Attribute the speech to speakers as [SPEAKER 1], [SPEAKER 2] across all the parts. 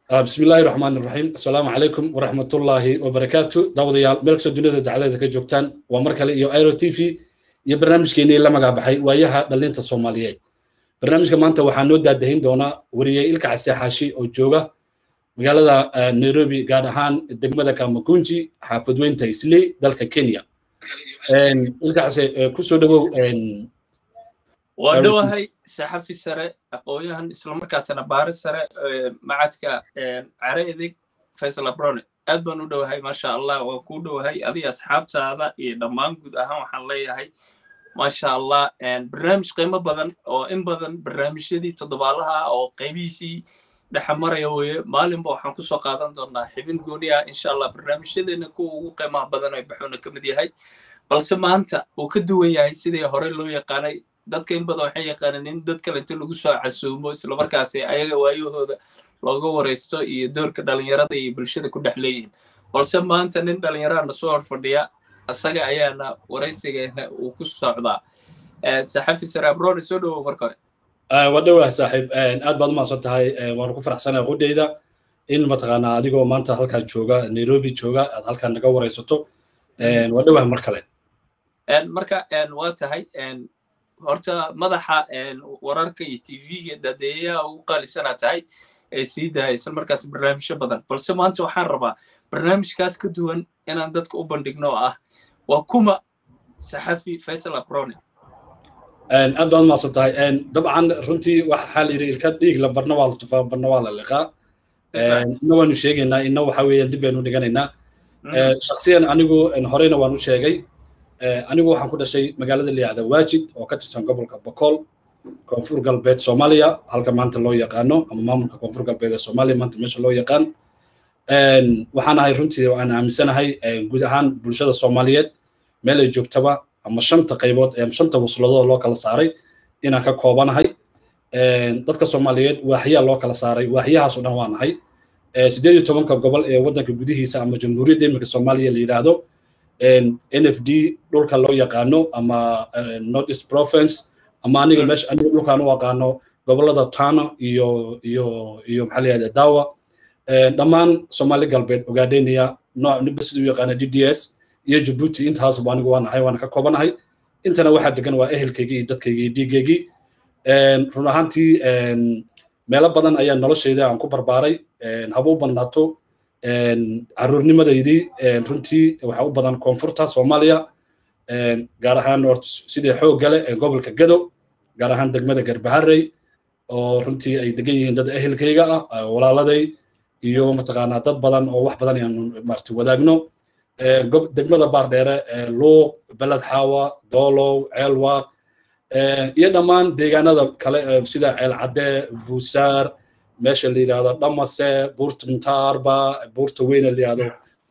[SPEAKER 1] بسم الله الرحمن الرحيم السلام عليكم ورحمة الله وبركاته دعوة يا ملك سجنة دعوة كجوكتان ومركل يو ايرو تي في يا برنامج كيني لما قاعد بحي وياها دلينتا الصومالية برنامج كمان تو حنود دادهين دونا وريه إلك عسى حاشي أو جوجا مقالة نيروبي قاعد هان الدقمة كان مكونجي حافظ وين تيسلي دالك كينيا إلك عسى كسو دو
[SPEAKER 2] waa dhowahay saxafi sare aqoon-yahan islamarkaasina baaris sare macadka care edeg faysal abrone aad baan u dhowahay maasha allah waa kuu dhowahay adiga asxaabtaada iyo dhammaan guud ahaan waxaan leeyahay maasha allah barnaamij qiimo badan oo in badan barnaamijyadii toddobaalaha oo qaybihiisii dhexamaraya weye maalinba waxaan kusoo qaadan doonaa xibin gooni ah insha allah barnaamijyadeena kuwa ugu qiimaha badan ay baxuuna ka mid yahay balse maanta uu ka duwan yahay sidii hore loo yaqaanay dadka in badan waxay yaqaaneen in dad kale inta lagu soo casuumo islamarkaasi ayaga waayahooda looga waraysto iyo doorka dhalinyarada iyo bulshada ku dhex leeyihin balse maanta nin dhalinyarana soo hor fadhiya isaga ayaana waraysigeena uu ku socdaa saxafi sare abrone soo dhowow marka hore
[SPEAKER 1] waa dhowah saaxiib aad baad umahadsan tahay waan ku faraxsanahay qudheyda in mataqaanaa adigoo maanta halkaa jooga nairobi jooga aad halkaa naga waraysato waa dhowah mar kale
[SPEAKER 2] marka waa tahay horta madaxa wararka iyo tv-ga dadeeyaha ugu qaalisanaa tahay ee sii daaya isla markaas barnaamijyo badan balse maanta waxaan rabaa barnaamijkaas ka duwan inaan dadka u bandhigno oo ah waa kuma saxafi faysal abrone
[SPEAKER 1] aad baad umahadsan tahay dabcan runtii waxaa la yidhi ilka dhiig la barna waa la tufaa barna waa la liqaa ina waanu sheegaynaa ina waxa weeyaan dib baynu dhiganaynaa shaksiyan anigu horeyna waan u sheegay anigu waxaan ku dhashay magaalada layihahda waajid oo ka tirsan gobolka bokool koonfur galbeed soomaaliya halka maanta loo yaqaano ama maamulka koonfur galbeed ee soomaaliya maanta meesha loo yaqaan waxaan ahay runtii aan aaminsanahay guud ahaan bulshada soomaaliyeed meel ay joogtaba ama shanta qaybood shanta wasladoo loo kala saaray inaan ka koobanahay dadka soomaaliyeed waaxyaa loo kala saaray waaxyahaas oo dhan waa nahay sideed iyo tobanka gobol ee waddanka gudihiisa ama jamhuuriyadda iminka soomaaliya la yidhaahdo nfd dhulka loo yaqaano ama north east province ama aniga meesha aniga dhulkaan u aqaano gobolada tana iyo iyo iyo maxaa la yihahda dawa dhammaan soomaali galbeed ogaadheniya nooc ninba siduu u yaqaana d d s iyo jabuuti intaasuba anigu waa nahay waana ka koobanahay intana waxaa degan waa ehelkaygii iyo dadkaygii iyo dhiigaygii run ahaantii meelo badan ayaa noloshayda aan ku barbaaray habuu badnaato caruurnimadeydii runtii waxaa u badan koonfurta soomaaliya gaar ahaan sidii xoogga leh ee gobolka gado gaar ahaan degmada garbaharey oo runtii ay degan yihiin dad ehelkayga ah walaaladay iyo mataqaanaa dad badan oo wax badan ayaanu maarti wadaagno degmada baardheere luuq beled xaawa doolow ceelwaaq iyo dhammaan deegaanada kale sida ceelcadde buusaar meesha la yidhahdo dhamase buurta muntaarba buurta weyne la yidhahdo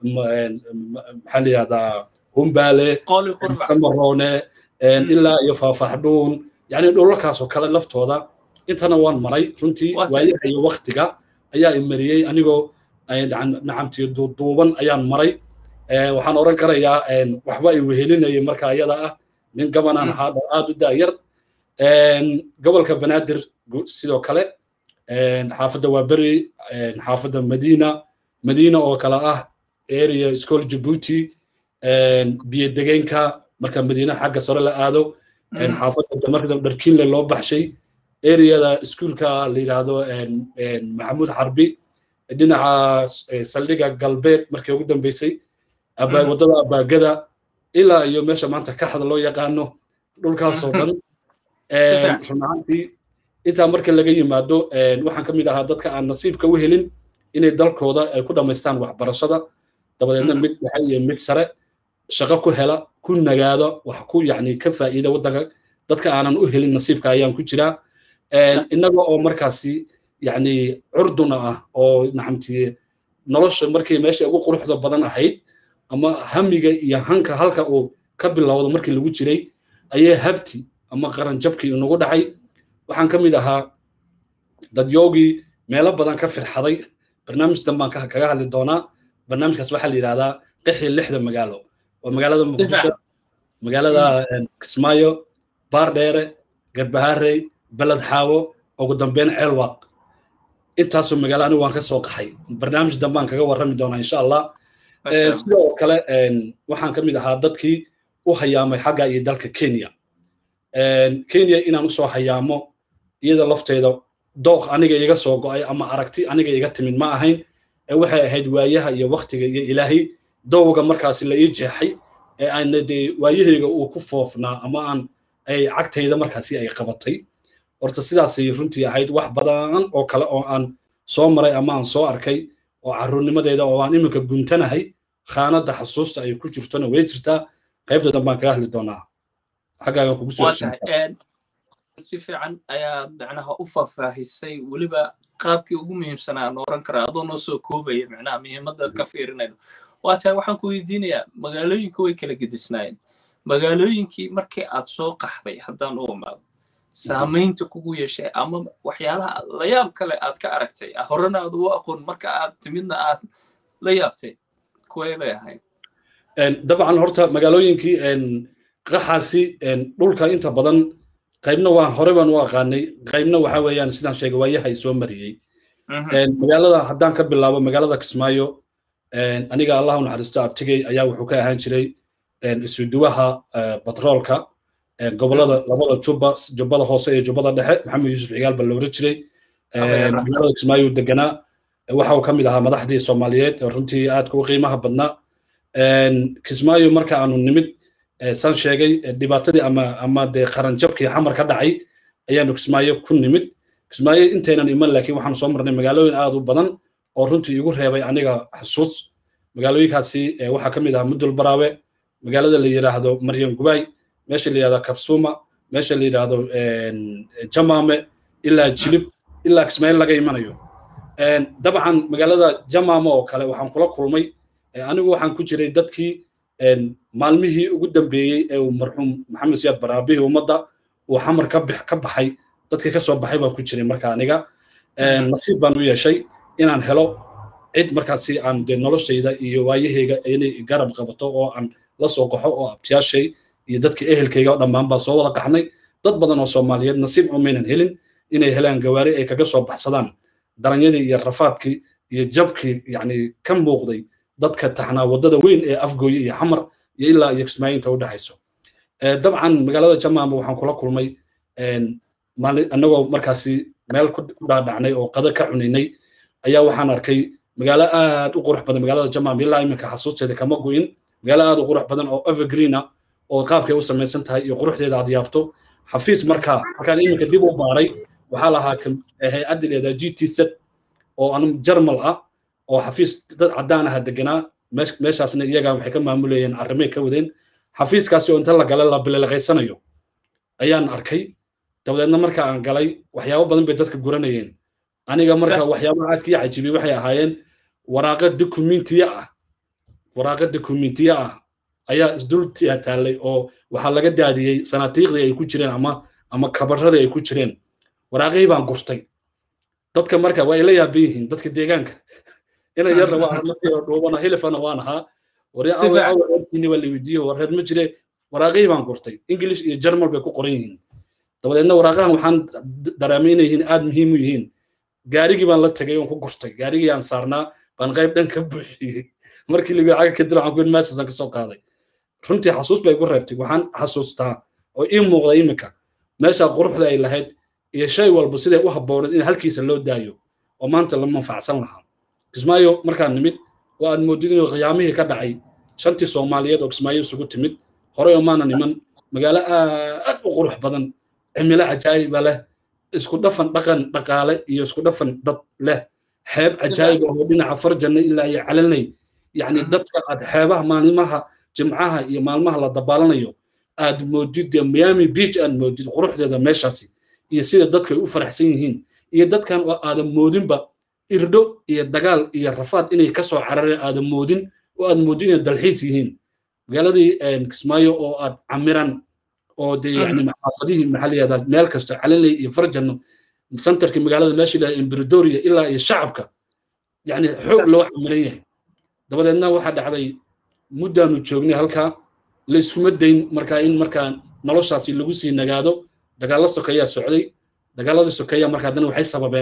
[SPEAKER 1] maxaa la yidhahdaa humbaale samaroone ilaa iyo faafaxdhuun yani dhulalkaasoo kale laftooda intana waan maray runtii waayaha iyo waktiga ayaa imariyey anigoo nacamtii duuduuban ayaan maray waxaan oran karayaa waxba ay wehelinayay marka ayada ah nin gabanaan ahaa aad u daayar gobolka banaadir sidoo kale xaafadda waa beri xaafadda madina madina oo kale ah area school jabuuti biyo degeenka marka madiina xagga sare la aado xaafadda marka dharkiinle loo baxshay areada iskuulka la yidhaahdo maxamuud xarbi dhinaca saldhiga galbeed markii ugu dambeysay waddada abaagada ilaa iyo meesha maanta kaxda loo yaqaano dhulkaasoo dhan run ahaantii intaa marka laga yimaado waxaan ka mid ahaa dadka aan nasiibka u helin inay dalkooda ay ku dhammaystaan waxbarashada dabadeedna mid dhexe iyo mid sare shaqo ku hela ku nagaado wax ku yacni ka faa'iida waddanka dadka aanan u helin nasiibka ayaan ku jiraa innaga oo markaasi yacni curduna ah oo nacamtii nolosha markii meesha ugu quruxda badan ahayd ama hamiga iyo hanka halka uu ka bilowdo markii lagu jiray ayay habti ama qaranjabkii inagu dhacay waxaan ka mid ahaa dadyoogii meelo badan ka firxaday barnaamij danbaan kaga hadli doonaa barnaamijkaas waxaa la yidhahdaa qixii lixda magaalo waa magaalada muqdisho magaalada kismaayo baardheere garbaharey beled xaawo ugu dambeyn ceelwaaq intaasoo magaalo anigu waan ka soo qaxay barnaamij dambaan kaga warrami doonaa insha allah sidoo kale waxaan ka mid ahaa dadkii u hayaamay xagga iyo dalka kenya kenya inaan usoo hayaamo iyada lafteeda dooq aniga iga soo go'ay ama aragti aniga iga timid ma ahayn ee waxay ahayd waayaha iyo waktiga iyo ilaahay dowga markaasi la ii jeexay ee aan dee waayahayga uu ku foofnaa ama aan ay cagtayda markaasi ay qabatay horta sidaasay runtii ahayd wax badan oo kale oo aan soo maray ama aan soo arkay oo carruurnimadeeda oo aan iminka guntanahay khaanadda xasuusta ay ku jirtona way jirtaa qaybta dambaan kaga hadli doonaa xaggaagan kugu soo
[SPEAKER 2] si fiican ayaa macnaha u faahfaahisay weliba qaabkii ugu muhiimsanaa aan oran karaa adoo noo soo koobaya macnaha muhiimadda ka fiirinayno waa tahay waxaan ku weydiinayaa magaalooyinka way kala gedisnaayeen magaalooyinkii markii aad soo qaxday haddaan u imaado saamaynta kugu yeeshay ama waxyaalaha layaab kale aad ka aragtay horena aad ugu aqoon marka aad timidna aad la yaabtay kuway bay ahayd
[SPEAKER 1] dabcan horta magaalooyinkii qaxaasi dhulka inta badan qaybna waan hore baan u aqaanay qaybna waxa weeyaan sidaan sheegay waayahay soo mariyey magaalada haddaan ka bilaabo magaalada kismaayo aniga allah u naxariisto abtigey ayaa wuxuu ka ahaan jiray isuduwaha batroolka gobolada labada juba jubbada hoose iyo jubbada dhexe maxamed yuusuf cigaal baa la oran jiray magaalada kismaayo deganaa waxa uu ka mid ahaa madaxdii soomaaliyeed runtii aadka u qiimaha badnaa kismaayo marka aanu nimid saan sheegay dhibaatadii ama ama dee qaranjabkii xamar ka dhacay ayaanu kismaayo ku nimid kismaayo intaynan iman laakiin waxaanu soo marnay magaalooyin aad u badan oo runtii igu reebay aniga xusuus magaalooyinkaasi waxaa ka mid ahaa mudul baraawe magaalada la yidhaahdo maryan gubaay meesha la yidhahdo kabsuma meesha la yidhaahdo jamaame ilaa jilib ilaa kismaayo laga imanayo dabcan magaalada jamaame oo kale waxaan kula kulmay anigu waxaan ku jiray dadkii maalmihii ugu dambeeyey ee uu marxuum maxamed siyaad baraabihii ummadda uu xamar ka baxay dadkii ka soo baxay baan ku jiray marka aniga nasiib baan u yeeshay inaan helo cid markaasi aan de noloshayda iyo waayahayga inay garab qabato oo aan la soo qaxo oo abtiyaashay iyo dadka ehelkayga oo dhammaan baa soo wada qaxnay dad badan oo soomaaliyeed nasiib umaynan helin inay helaan gawaari ay kaga soo baxsadaan daranyadii iyo rafaadkii iyo jabkii yacni ka muuqday dadka taxnaa waddada weyn ee afgooye iyo xamar iyo ilaa iyo kismaayiinta u dhexayso dabcan magaalada jamaama waxaan kula kulmay annagoo markaasi meel ku dhaadhacnay oo qada ka cunaynay ayaa waxaan arkay magaalo aad u qurux badan magaalada jamaam ilaa iminka xasuusteeda kama go'in magaalo aad u qurux badan oo evergreen ah oo qaabkay u samaysan tahay iyo quruxdeeda aad yaabto xafiis markaa markaan iminka dib u baaray waxaa lahaa hay-adda leedaha g t z oo an jarmal ah oo xafiis dad caddaan aha deganaa meeshaasna iyaga waxay ka maamulayeen arrimay ka wadeen xafiiskaasi oo inta la gala la bililaqaysanayo ayaan arkay dabadeedna marka aan galay waxyaabo badan bay dadka guranayeen aniga marka waxyaabaha aad kii cajibiyey waxay ahaayeen waraaqa dokumentiya ah waraaqa dokumentiya ah ayaa isdul taallay oo waxaa laga daadiyey sanaatiiqdii ay ku jireen ama ama kabaradii ay ku jireen waraaqihii baan gurtay dadka marka waa ay la yaaban yihiin dadka deegaanka ina yarna waa armasio dhuubana hilifana waan ahaa waryaawaareerkiini waa la weydiiye wareer ma jire waraaqihii baan gurtay english iyo germal bay ku qoran yihiin dabadeedna waraaqahan waxaan dareemay inay yihiin aad muhiim u yihiin gaarigii baan la tegay oon ku gurtay gaarigii aan saarnaa baan qayb dhan ka buuxiyey markii lagu caga kadib waxaan kuyin meeshaasaan kasoo qaaday runtii xasuus bay igu reebtay waxaan xasuustaa oo ii muuqda iminka meesha quruxda ay lahayd iyo shay walba siday u habbooneed in halkiisa loo daayo oo maanta la manfacsan lahaa kismaayo markaan nimid oo aad moodid inuu qiyaamihii ka dhacay shantii soomaaliyeed oo kismaayo isugu timid horey oo maana niman magaalo aad u qurux badan cimilo cajaayiba leh isku dhafan dhaqan dhaqaale iyo isku dhafan dad leh xeeb cajaayiba oo dhinaca farjanna ilaa iyo calanay yacni dadka aad xeebaha maalimaha jimcaha iyo maalmaha la dabaalanayo aad moodid dee miami beach aad moodid quruxdeeda meeshaasi iyo sida dadka ay u faraxsan yihiin iyo dadkan oo aadan moodinba irdho iyo dagaal iyo rafaad inay ka soo carareen aadan moodin oo aad moodin inay dalxiis yihiin magaaladii kismaayo oo aad camiran oo dee yani maxaafadihii maxaa la yihahdaa meel kasta calinley iyo farjano centerkii magaalada meesha ilaha embridoria ilaa iyo shacabka yani xoog loo camiran yahay dabadeedna waxaa dhacday muddaanu joognay halkaa la iskuma dayn markaa in markaa noloshaasi lagu sii nagaado dagaallo sokeeyaa socday dagaalladii sokeeya markaa haddana waxay sababeen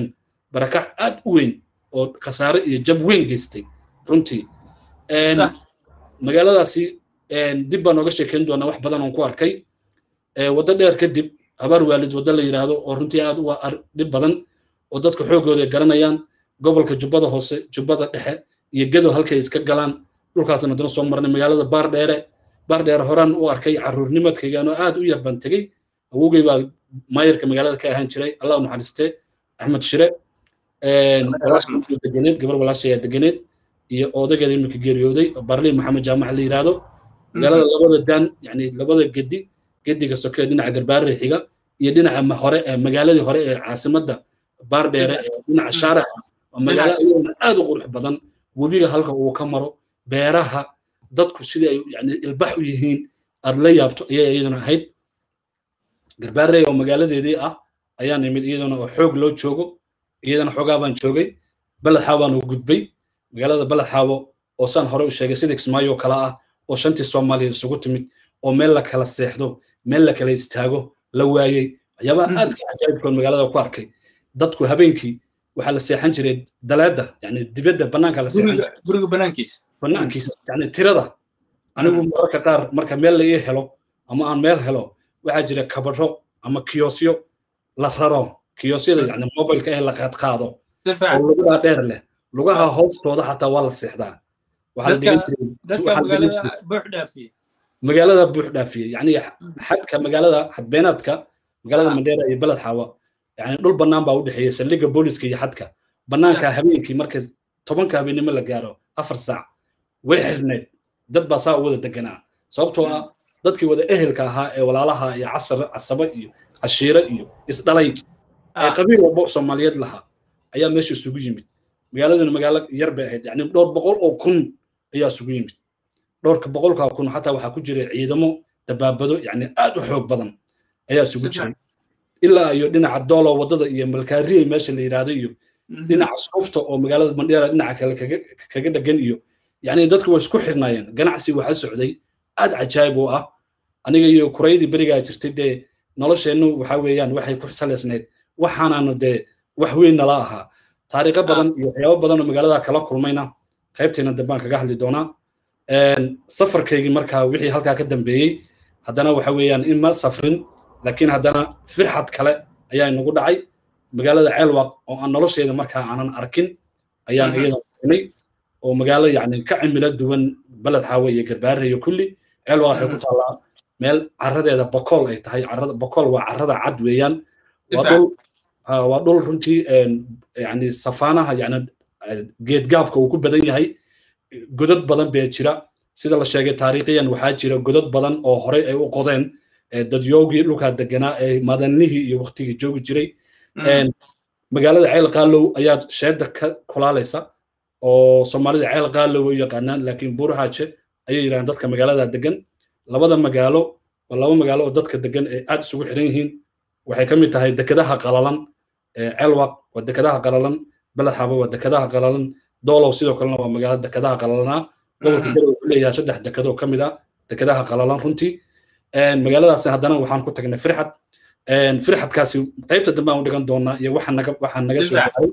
[SPEAKER 1] barakac aad u weyn oo khasaare iyo jab weyn geystay runtii magaaladaasi dib baan ooga sheekeyn doonaa wax badan oon ku arkay waddo dheer kadib habaar waalid waddo la yidhaahdo oo runtii aad u dhib badan oo dadka xoogooda garanayaan gobolka jubbada hoose jubbada dhexe iyo gedo halkay iska galaan dhulkaasna haddana soo marnay magaalada baardheere baardheere horaan u arkay caruurnimadkaygaanoo aad u yar baan tegey awowgay baa maayarka magaalada ka ahaan jiray allah u naxariiste axmed shire deganeed gabar walaashayaa deganeed iyo odageeda iminka geeriyooday barliin maxamed jaamac la yidhaahdo magaalada labada daan yani labada gedi gediga soke dhinaca garbaare xiga iyo dhinaca hore magaaladii hore ee caasimadda baardheere ee dhinaca shaaraxa waa magaalo iyadana aad u qurux badan webiga halka uu ka maro beeraha dadku sidii ay yani ilbax u yihiin aad la yaabto ayay iyaduna ahayd garbaarey oo magaaladeedii ah ayaan imid iyadana oo xoog loo joogo iyadana xoogaa baan joogay baledxaawo baan u gudbay magaalada baledxaawo oo saan hore u sheegay sida kismaayo kale ah oo shantii soomaaliya isugu timid oo meel la kala seexdo meel la kala istaago la waayey waxyaabaha aadka cajaa'ibkoon magaalada ku arkay dadku habeenkii waxaa la seexan jiray daleeda yani dibadda bannaanka la
[SPEAKER 2] guriga banaankiisa
[SPEAKER 1] bannaankiisa yani tirada anigu mararka qaar marka meel la ii helo ama aan meel helo waxaa jira kabadho ama kiyosyo la raro kiyosyada yani mobilka ee la qaadqaado oo lugaha dheer leh lugaha hoostooda xataa waa la seexdaa magaalada buux dhaafiyey yani xadka magaalada xadbeenaadka magaalada mandheera iyo beled xaawa yani dhul bannaan baa u dhexeeya saldhigga booliska iyo xadka bannaanka habeenkii marka tobanka habeenimo la gaaro afar saac way xirneed dad baa saa u wada deganaa sababtoo ah dadkii wada ehelka ahaa ee walaalaha iyo casar casaba iyo cashiire iyo isdhalay ee qabiil walba soomaaliyeed lahaa ayaa meesha isugu yimid magaaladuna magaalo yar bay ahayd yani dhowr boqol oo kun ayaa isugu yimid dhowrka boqolkaa kun xataa waxaa ku jira ciidamo dabaabado yani aad u xoog badan ayaa isugu jiray ilaa iyo dhinaca doolo waddada iyo malkaariyey meesha la yidhaahdo iyo dhinaca suufta oo magaalada mandheera dhinaca kale kaga dhegan iyo yani dadku way isku xirnaayeen ganacsi waxa socday aad cajaayib u ah aniga iyo kuraydii berigaa jirtay dee nolosheennu waxa weeyaan waxay ku salaysnayd waxaanaanu dee wax weyn nala ahaa taariikho badan iyo waxyaabo badan oo magaalada kala kulmayna qaybteena dambaan kaga hadli doonaa safarkaygii markaa wixii halkaa ka dambeeyey haddana waxa weeyaan in ma safrin laakiin haddana firxad kale ayaa inagu dhacay magaalada ceelwaq oo aan nolosheeda markaa aanan arkin ayaan iyada inay oo magaalo yani ka cimilo duwan baled xaawe iyo garbaare iyo kulli ceelwaq waxay ku taallaa meel caradeeda bokool ay tahay carada bokool waa carada cad weeyaan waa dhul waa dhul runtii yani safaanaha yani geedgaabka uu ku badan yahay godad badan bee jira sida la sheegay taariikhiyan waxaa jira godad badan oo horey ay u qodeen dadyoogii dhulkaa deganaa ee madanihii iyo waktigii joogi jiray magaalada ceel qaalow ayaa sheeda ka kulaalaysa oo soomaalida ceel qaalow u yaqaanaan laakiin buurhaaje ayay yidhahdaan dadka magaalada degan labada magaalo waa laba magaalo oo dadka degan ee aad isugu xiran yihiin waxay ka mid tahay dekedaha qalalan ceelwaq waa dekedaha qalalan beledxaba waa dekedaha qalalan doolow sidoo kalena waa magaalo dekedaha qalalanaa gobolka garow wuxuu leeyahay saddex dekedoo ka mid ah dekedaha qalalan runtii magaaladaas haddana waxaan ku tagnay firxad firxadkaasi qaybta dambe aan u dhigan doonaa iyo waxa naga waxa naga soo gaaray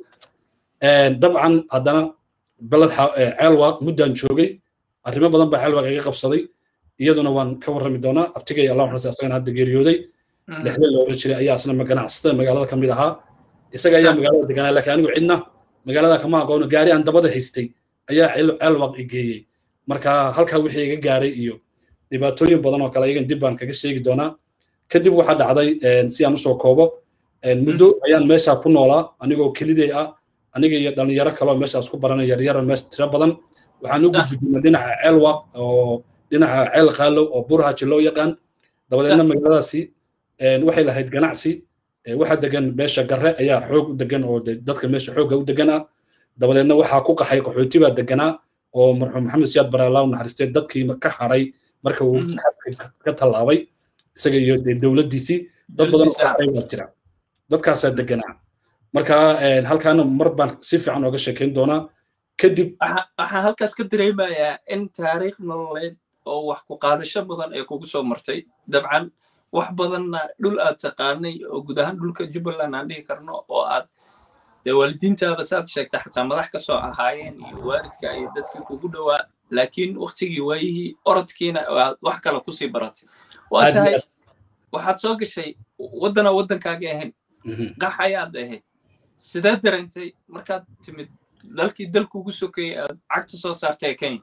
[SPEAKER 1] dabcan haddana beled ceelwaq muddaan joogay arrimo badan baa ceelwaq iga qabsaday iyaduna waan ka warrami doonaa abtigay allah xusay asagana hadda geeriyooday lixda loola jiray ayaa asna ganacsatada magaalada ka mid ahaa isaga ayaa magaalada deganaa laakiin anigu cidna magaalada kama aqoono gaari aan dabada haystay ayaa ceelwaq i geeyey marka halkaa wixii iga gaaray iyo dhibaatooyin badan oo kale iyagan dib baan kaga sheegi doonaa kadib waxaa dhacday si aan usoo koobo muddo ayaan meesha ku noolaa anigoo kelidey ah aniga iyo dhalinyaro kaloo meeshaas ku baranay yaryara meesha tiro badan waxaan u gudbidnay dhinaca ceelwaq oo dhinaca ceel qaalow oo burhaji loo yaqaan dabadeedna magaaladaasi waxay lahayd ganacsi waxa degan meesha garre ayaa xoog u degan oo dadka meesha xoogga u degan ah dabadeedna waxaa ku qaxay qaxooti baa deganaa oo marxuum maxamed siyaad baraalaa u naxariistay dadkii ka haray marka uu ka tallaabay isaga iyo dowladdiisii dad badan oo qaxay baa jira dadkaasaa deganaa marka halkaana mar baan si fiican ooga sheekayn doonaa kadib
[SPEAKER 2] waxaan halkaas ka dareemayaa in taariikh nololeed oo wax ku qaadasho badan ee kugu soo martay dabcan wax badanna dhul aad taqaanay oo guud ahaan dhulka jubbaland aan dhihi karno oo aad dee waalidiintaada saad sheegta xataa madax ka soo ahaayeen iyo waalidka iyo dadkii kugu dhowaa laakiin waktigii waayihii orodkiina aad wax kale kusii baratay waa tahay waxaad soo gashay waddana waddankaagii ahayn qax ayaad ahayd sidee dareentay markaad timid dalkii dalkuugu sokeeyey aad cagta soo saartay ee kenya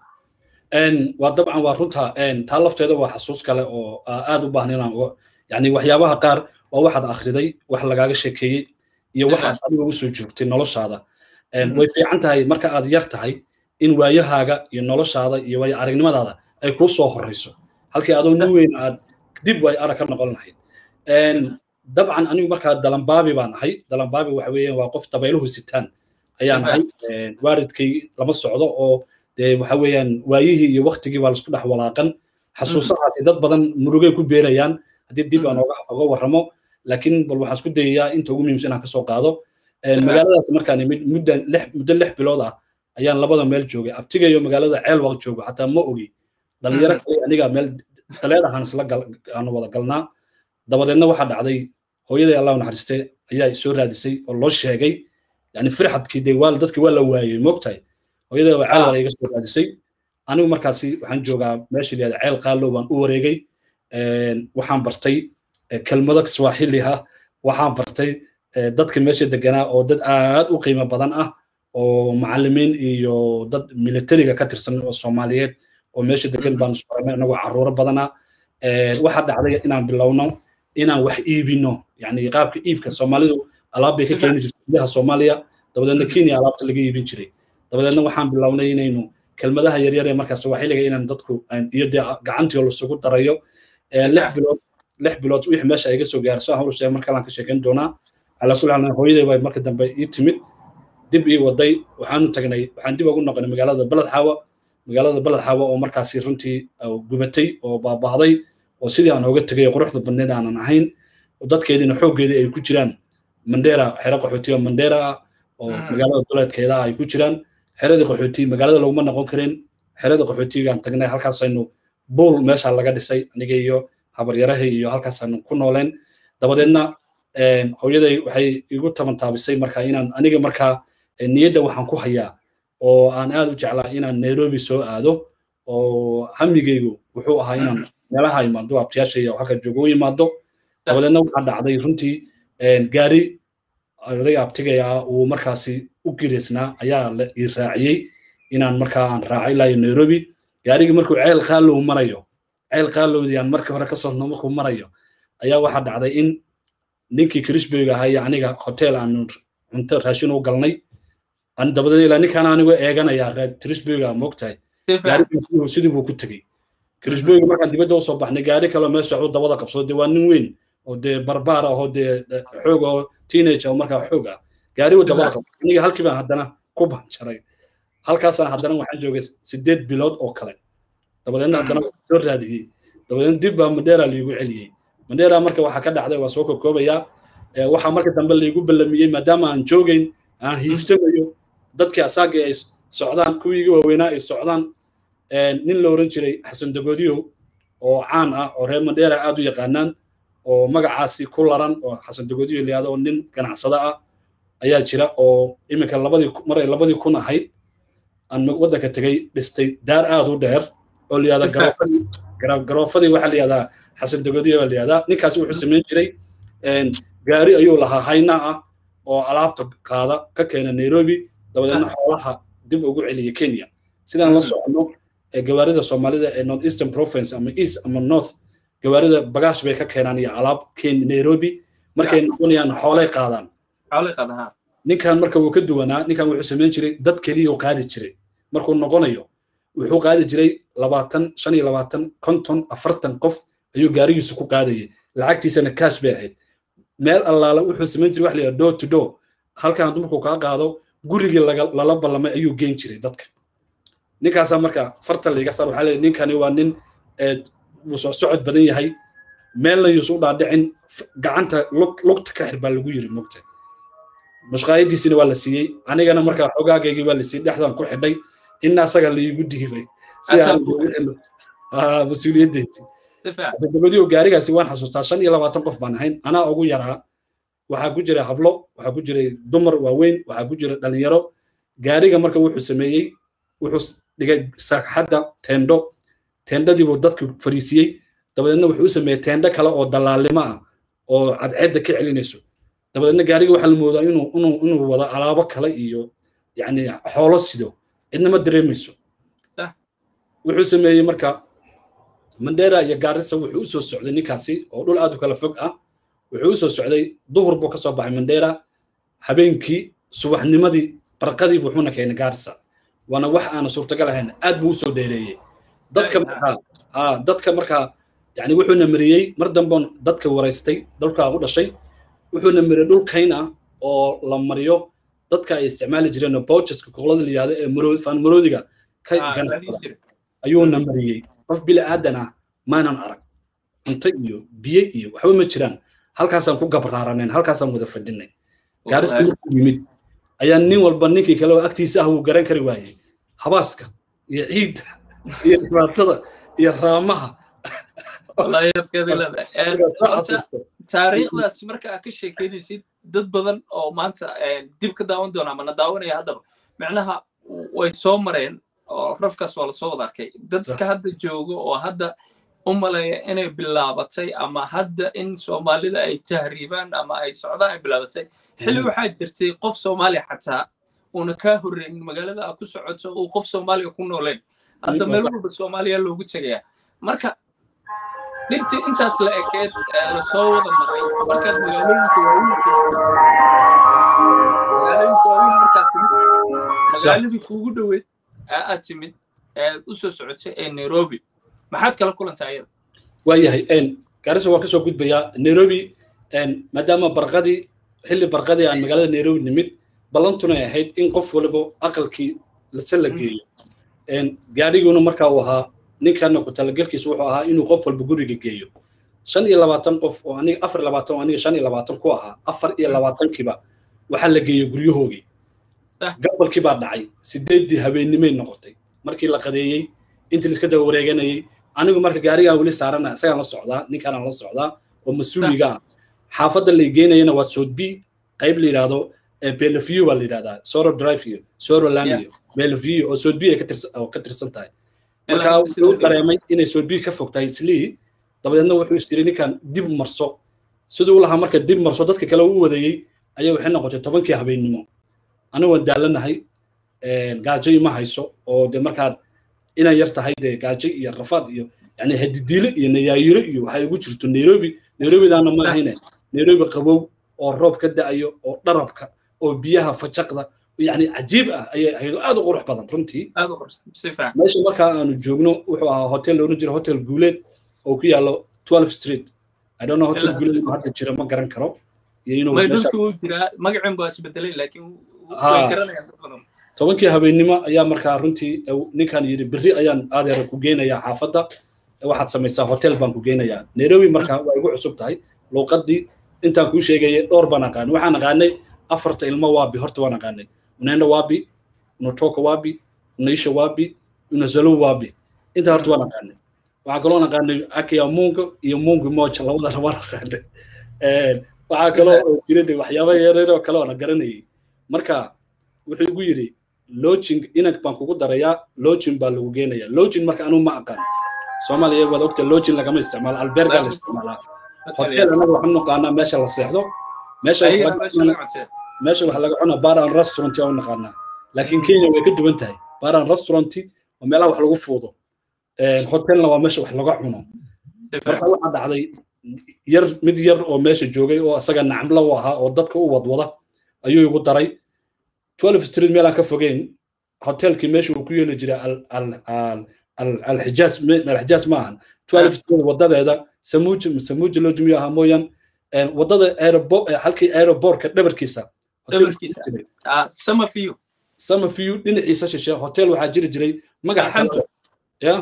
[SPEAKER 1] waa dabcan waa runta taa lafteeda waa xasuus kale oo aad u baahan inaan yani waxyaabaha qaar waa waxaad akhriday wax lagaaga sheekeeyey iyo waxaad adiga ugu soo joogtay noloshaada way fiican tahay marka aad yar tahay in waayahaaga iyo noloshaada iyo waayo aragnimadaada ay kuu soo horreyso halkii adoo nin weyn aad dib way arag ka noqon lahayd dabcan anigu markaa dalambaabi baan ahay dalambaabi waxa weeyaan waa qof dabayluhu sitaan ayaan ahay waaridkay lama socdo oo dee waxa weeyaan waayihii iyo waktigii baa laisku dhex walaaqan xasuusahaasi dad badan murugay ku beerayaan haddii dib aan oga warramo laakiin bal waxaan isku dayayaa inta ugu muhiimsan inaan kasoo qaado magaaladaas markaan imid muddo muddo lix bilood ah ayaan labada meel joogay abtigayo magaalada ceelwaq joogo xataa ma ogi dhalinyaro kale aniga meel daleed ahaan isla aan wada galnaa dabadeedna waxaa dhacday hooyaday allah naxariiste ayaa soo raadisay oo loo sheegay yani firxadkii dee waa dadkii waa la waayey moogtahay hooyaday waa ceelwaq iga soo raadisay anigu markaasi waxaan joogaa meesha layihahda ceel qaalow baan u wareegay waxaan bartay kelmado swaaxili ah waxaan bartay dadka meesha deganaa oo dad aad u qiimo badan ah oo macallimiin iyo dad militariga ka tirsan oo soomaaliyeed oo meesha degan baan isbaranay anagoo carruuro badana waxaa dhacday inaan bilowno inaan wax iibino yani qaabka iibka soomaalidu alaab bay ka keeni jirtay gudaha soomaaliya dabadeedna kenya alaabta laga iibin jiray dabadeedna waxaan bilownay inaynu kelmadaha yaryar ee markaas waxiliga inaan dadku iyo dee gacantii lasugu darayo lix bilood lix bilood wixii meesha iga soo gaarso aan hawsha mar kalaan ka sheekeyn doonaa calaa kulli xaal hooyaday bay marka dambe ii timid dib ii waday waxaanu tagnay waxaan dib ugu noqonay magaalada baled xaawa magaalada baled xaawa oo markaasi runtii gubatay oo baaba'day oo sidii aan ooga tegay quruxda badneed aanan ahayn dadkeediina xooggeedii ay ku jiraan mandera xero qaxootiga mandera ah oo magaalada duleedkeeda ay ku jiraan xeradii qaxooti magaalada laguma noqon karin xerada qaxootigaan tagnay halkaasaynu buul meesha laga dhisay aniga iyo habaryarahay iyo halkaasaanu ku nooleen dabadeedna hooyaday waxay igu tabantaabisay marka inaan aniga markaa niyadda waxaan ku hayaa oo aan aad u jeclaa inaan nairobi soo aado oo hamigaygu wuxuu ahaa inaan meelaha imaado abtiyaasha iyo halka joogo u imaado dabadeedna waxaa dhacday runtii gaari odayga abtigaya ah uu markaasi u gireysnaa ayaa la ii raaciyey inaan markaa aan raacay ilaa nairobi gaarigii markuu ceel qaalow marayo ceel qaalowdii aan markii hore kasoo no markuu marayo ayaa waxaa dhacday in ninkii crisburg ahaa iyo aniga hotel aanu cunto raashin u galnay dabadeed ilaa ninkaan anigu eeganaya crisburga moogtahay gaarigiisu sidii buu ku tegey crisburg markaan dibadda usoo baxnay gaari kaloo meesha u dabada qabsado dee waa nin weyn oo dee barbaar ah oo dee xoog oo teenage oo markaa xoog ah gaari uu dabada qabsado aniga halkii baan haddana ku banjaray halkaasaan haddana waxaan joogay sideed bilood oo kale dabadeedna haddana soo raadiyey dabadeedna dib baa mandera liigu celiyey mandera marka waxaa ka dhacday waa soo kokoobayaa waxaa marka dambe liigu ballamiyey maadaama aan joogayn aan hiiftamayo dadkii asaagii ay socdaan kuwiigi waaweynaa ay socdaan nin la oran jiray xasan dagodiyo oo caan ah oo reer mandera aad u yaqaanaan oo magacaasi ku laran oo xasan dagodiyo layihahdo oo nin ganacsada ah ayaa jira oo iminka labadii mar ay labadii kun ahayd aan waddanka tegay dhistay daar aad u dheer oo layihahda garoofadii garoofadii waxaa layihahdaa xasan dagodiyo baa layihahdaa ninkaasi wuxuu samayn jiray gaari ayuu lahaa hayna ah oo alaabta qaada ka keena nairobi dabadeedna xoolaha dib ugu celiya kenya sidaan la socono gawaarida soomaalida ee north eastern province ama east ama north gawaarida bagaash bay ka keenaan iyo alaab nairobi markay noqonayaan xoolay qaadaan ninkan marka wuu ka duwanaa ninkan wuxuu samayn jiray dad keliyuu qaadi jiray markuu noqonayo wuxuu qaadi jiray labaatan shan iyo labaatan konton afartan qof ayuu gaarigiisu ku qaadayay lacagtiisana cash bay ahayd meel allaala wuxuu samayn jiray wax la yidhaha door to door halkan hadduu markuu kaa qaado gurigii lala ballamay ayuu geen jiray dadka ninkaasaa marka farta layga saar waxaa leeyahay ninkani waa nin wuu soo socod badan yahay meelna yuusu dhaadhicin gacanta lugta ka xir baa lagu yiri mogta mushqaayadiisina waa la siiyey anigana marka xogaagaygii waa la siiyey dhexdan ku xidhay ina asaga laigu dhiibay si aan mas-uuliyaddiisi dabadiyo gaarigaasi waan xasuustaa shan iyo labaatan qof baan ahayn anaa ugu yaraa waxaa ku jiray hablo waxaa ku jiray dumar waaweyn waxaa ku jiray dhalinyaro gaariga marka wuxuu sameeyey wuxuu dhigay sagxadda teendho teendhadiibuu dadka fariisiyey dabadeedna wuxuu u sameeyey teendho kale oo dallaalnimo ah oo cadceedda ka celinayso dabadeedna gaariga waxaa la moodaa inuu inuu inuu wado alaabo kale iyo yacni xoolo sido cidna ma dareemayso wuxuu sameeyey marka mandera iyo gaarisa wuxuu u soo socday ninkaasi oo dhul aad u kala fog ah wuxuu u soo socday duhur buu ka soo baxay mandera habeenkii subaxnimadii barqadii wuxuuna keenay gaarisa waana wax aana suurtagal ahayn aad buu usoo dheereeyey dadka markaa ha dadka markaa yani wuxuuna mariyey mar dambe dadka waraystay dhulkaa u dhashay wuxuuna mariyey dhul kayn ah oo la mariyo dadka ay isticmaali jireen boucheska koqlada la yihahdo ee maroodi faan maroodiga ka ganacsada ayuuna mariyey qof bili aadan ah maanan arag cunto iyo biyo iyo waxba ma jiraan halkaasaan ku gabraaranayn halkaasaan wada fadhinay gaarisi markuu yimid ayaa nin walba ninkii kale oo agtiisa ah wuu garan kari waayey habaaska iyo ciidda iyo dhibaatada iyo raamaha
[SPEAKER 2] taariikhdaas marka aad ka sheekeynaysid dad badan oo maanta dib ka daawan doona ama na daawanaya haddaba micnaha way soo mareen oo rafkaas waa lasoo wada arkay dadka hadda jooga oo hadda u maleeya inay bilaabatay ama hadda in soomaalida ay tahriibaan ama ay socdaan ay bilaabatay xilli waxaa jirtay qof soomaaliya xataa uuna kaa horreyn magaalada aad ku socoto uu qof soomaaliya ku nooleen hadda meel walba soomaaliya loogu tegaya marka dhibtii intaas la ekeed lasoo wada maray markaad magaalooyinka waaweyn magaalooyinka waaweyn markaad timid magaaladii kuugu dhoweyd aad timid aad u soo socotay ee nairobi maxaad kala kulantaa ayada
[SPEAKER 1] waayahay gaarisa waan kasoo gudbayaa nairobi maadaama barqadii xilli barqadii aan magaalada nairobi nimid ballantunay ahayd in qof waliba aqalkii lase la geeyo gaadhiguna marka uu ahaa ninkana ku talagelkiisu wuxuu ahaa inuu qof walba guriga geeyo shan iyo labaatan qof oo aniga afar iyo labaatan oo aniga shan iyo labaatan ku ahaa afar iyo labaatankiiba waxaa la geeyey guryahoogii gabalkii baa dhacay sideeddii habeennimay noqotay markii la qadeeyey intii laiska daba wareeganayey anigu marka gaarigaan weli saarana isagaan la socdaa ninkaanaan la socdaa oo mas-uuliga ah xaafadda lay geynayana waa soodbi qayb la yidhaahdo beleview baa la yidhahdaa soro drive iyo soro land iyo beleview oo soodbi ay ka tirsan tahay marka wuxuu dareemay inay soodbi ka fog tahay islii dabadeedna wuxuu istiri ninkan dib marso siduu lahaa marka dib marso dadka kale u wadayey ayaa waxay noqotay tobankii habeennimo anigu waan daalanahay gaajo ima hayso oo de markaad inay yar tahay dee gaajo iyo rafaad iyo yani hadidiile iyo nayaayiro iyo waxay ugu jirto nairobi nairobidaana ma ahayne nairobi qabow oo roob ka da'ayo oo dharabka oo biyaha fajaqda yani cajiib ah ayay ahayd oo aad u qurux badan runtii meesha markaa aanu joogno wuxuu ahaa hotel looran jira hotel guuleed oo ku yaalo twelve street i don't know hotel guuleed inuu hadda jira ma garan karo iyo inuu
[SPEAKER 2] magacin baa isbedelay laakiin
[SPEAKER 1] tobankii habeennimo ayaa markaa runtii ninkan yidhi berri ayaan aadeera ku geynayaa xaafadda waxaad samaysaa hotel baan ku geynayaa nairobi markaa waa igu cusub tahay luuqaddii intaan kuu sheegayay dhowr baan aqaanay waxaan aqaanay afarta ilmo waabi horta waan aqaanay unenda waabi unotoka waabi unaisha waabi unazalo waabi intaa horta waan aqaanay waxaa kaloo aqaanay akia mungo iyo mungu moja labadana waan aqaanay waxaa kaloo jira de waxyaaba yareer oo kale oo la garanayay marka wuxuu igu yidhi login inag baan kugu darayaa login baa lagu geenaya login marka anuu ma aqaan soomaaliya waad ogta login lagama isticmaalo alberga la isticmaalaa hotel anaga waxaan naqaanaa meesha la seexdo meesha meesha wax laga cunaa bar and restaurant aa u naqaanaa laakiin kenya way ka duwan tahay bar and restaurant waa meelaha wax lagu fuudo hotelna waa meesha wax laga cuno marka waxaa dhacday yar mid yar oo meesha joogay oo isaga nacmla u ahaa oo dadka u wadwada ayuu igu daray 12 street meel aan ka fogeyn hotelkii meesha uu ku yeeli jiray alxijaas alxijaas ma ahan 12 street wadadeeda samuuj samuuj loo jumiyo ahaa mooyaan wadada aerobo halkii aerobortka dhabarkiisa samafiyu dhinaciisa shishe hotel waxaa jiri jiray magac ya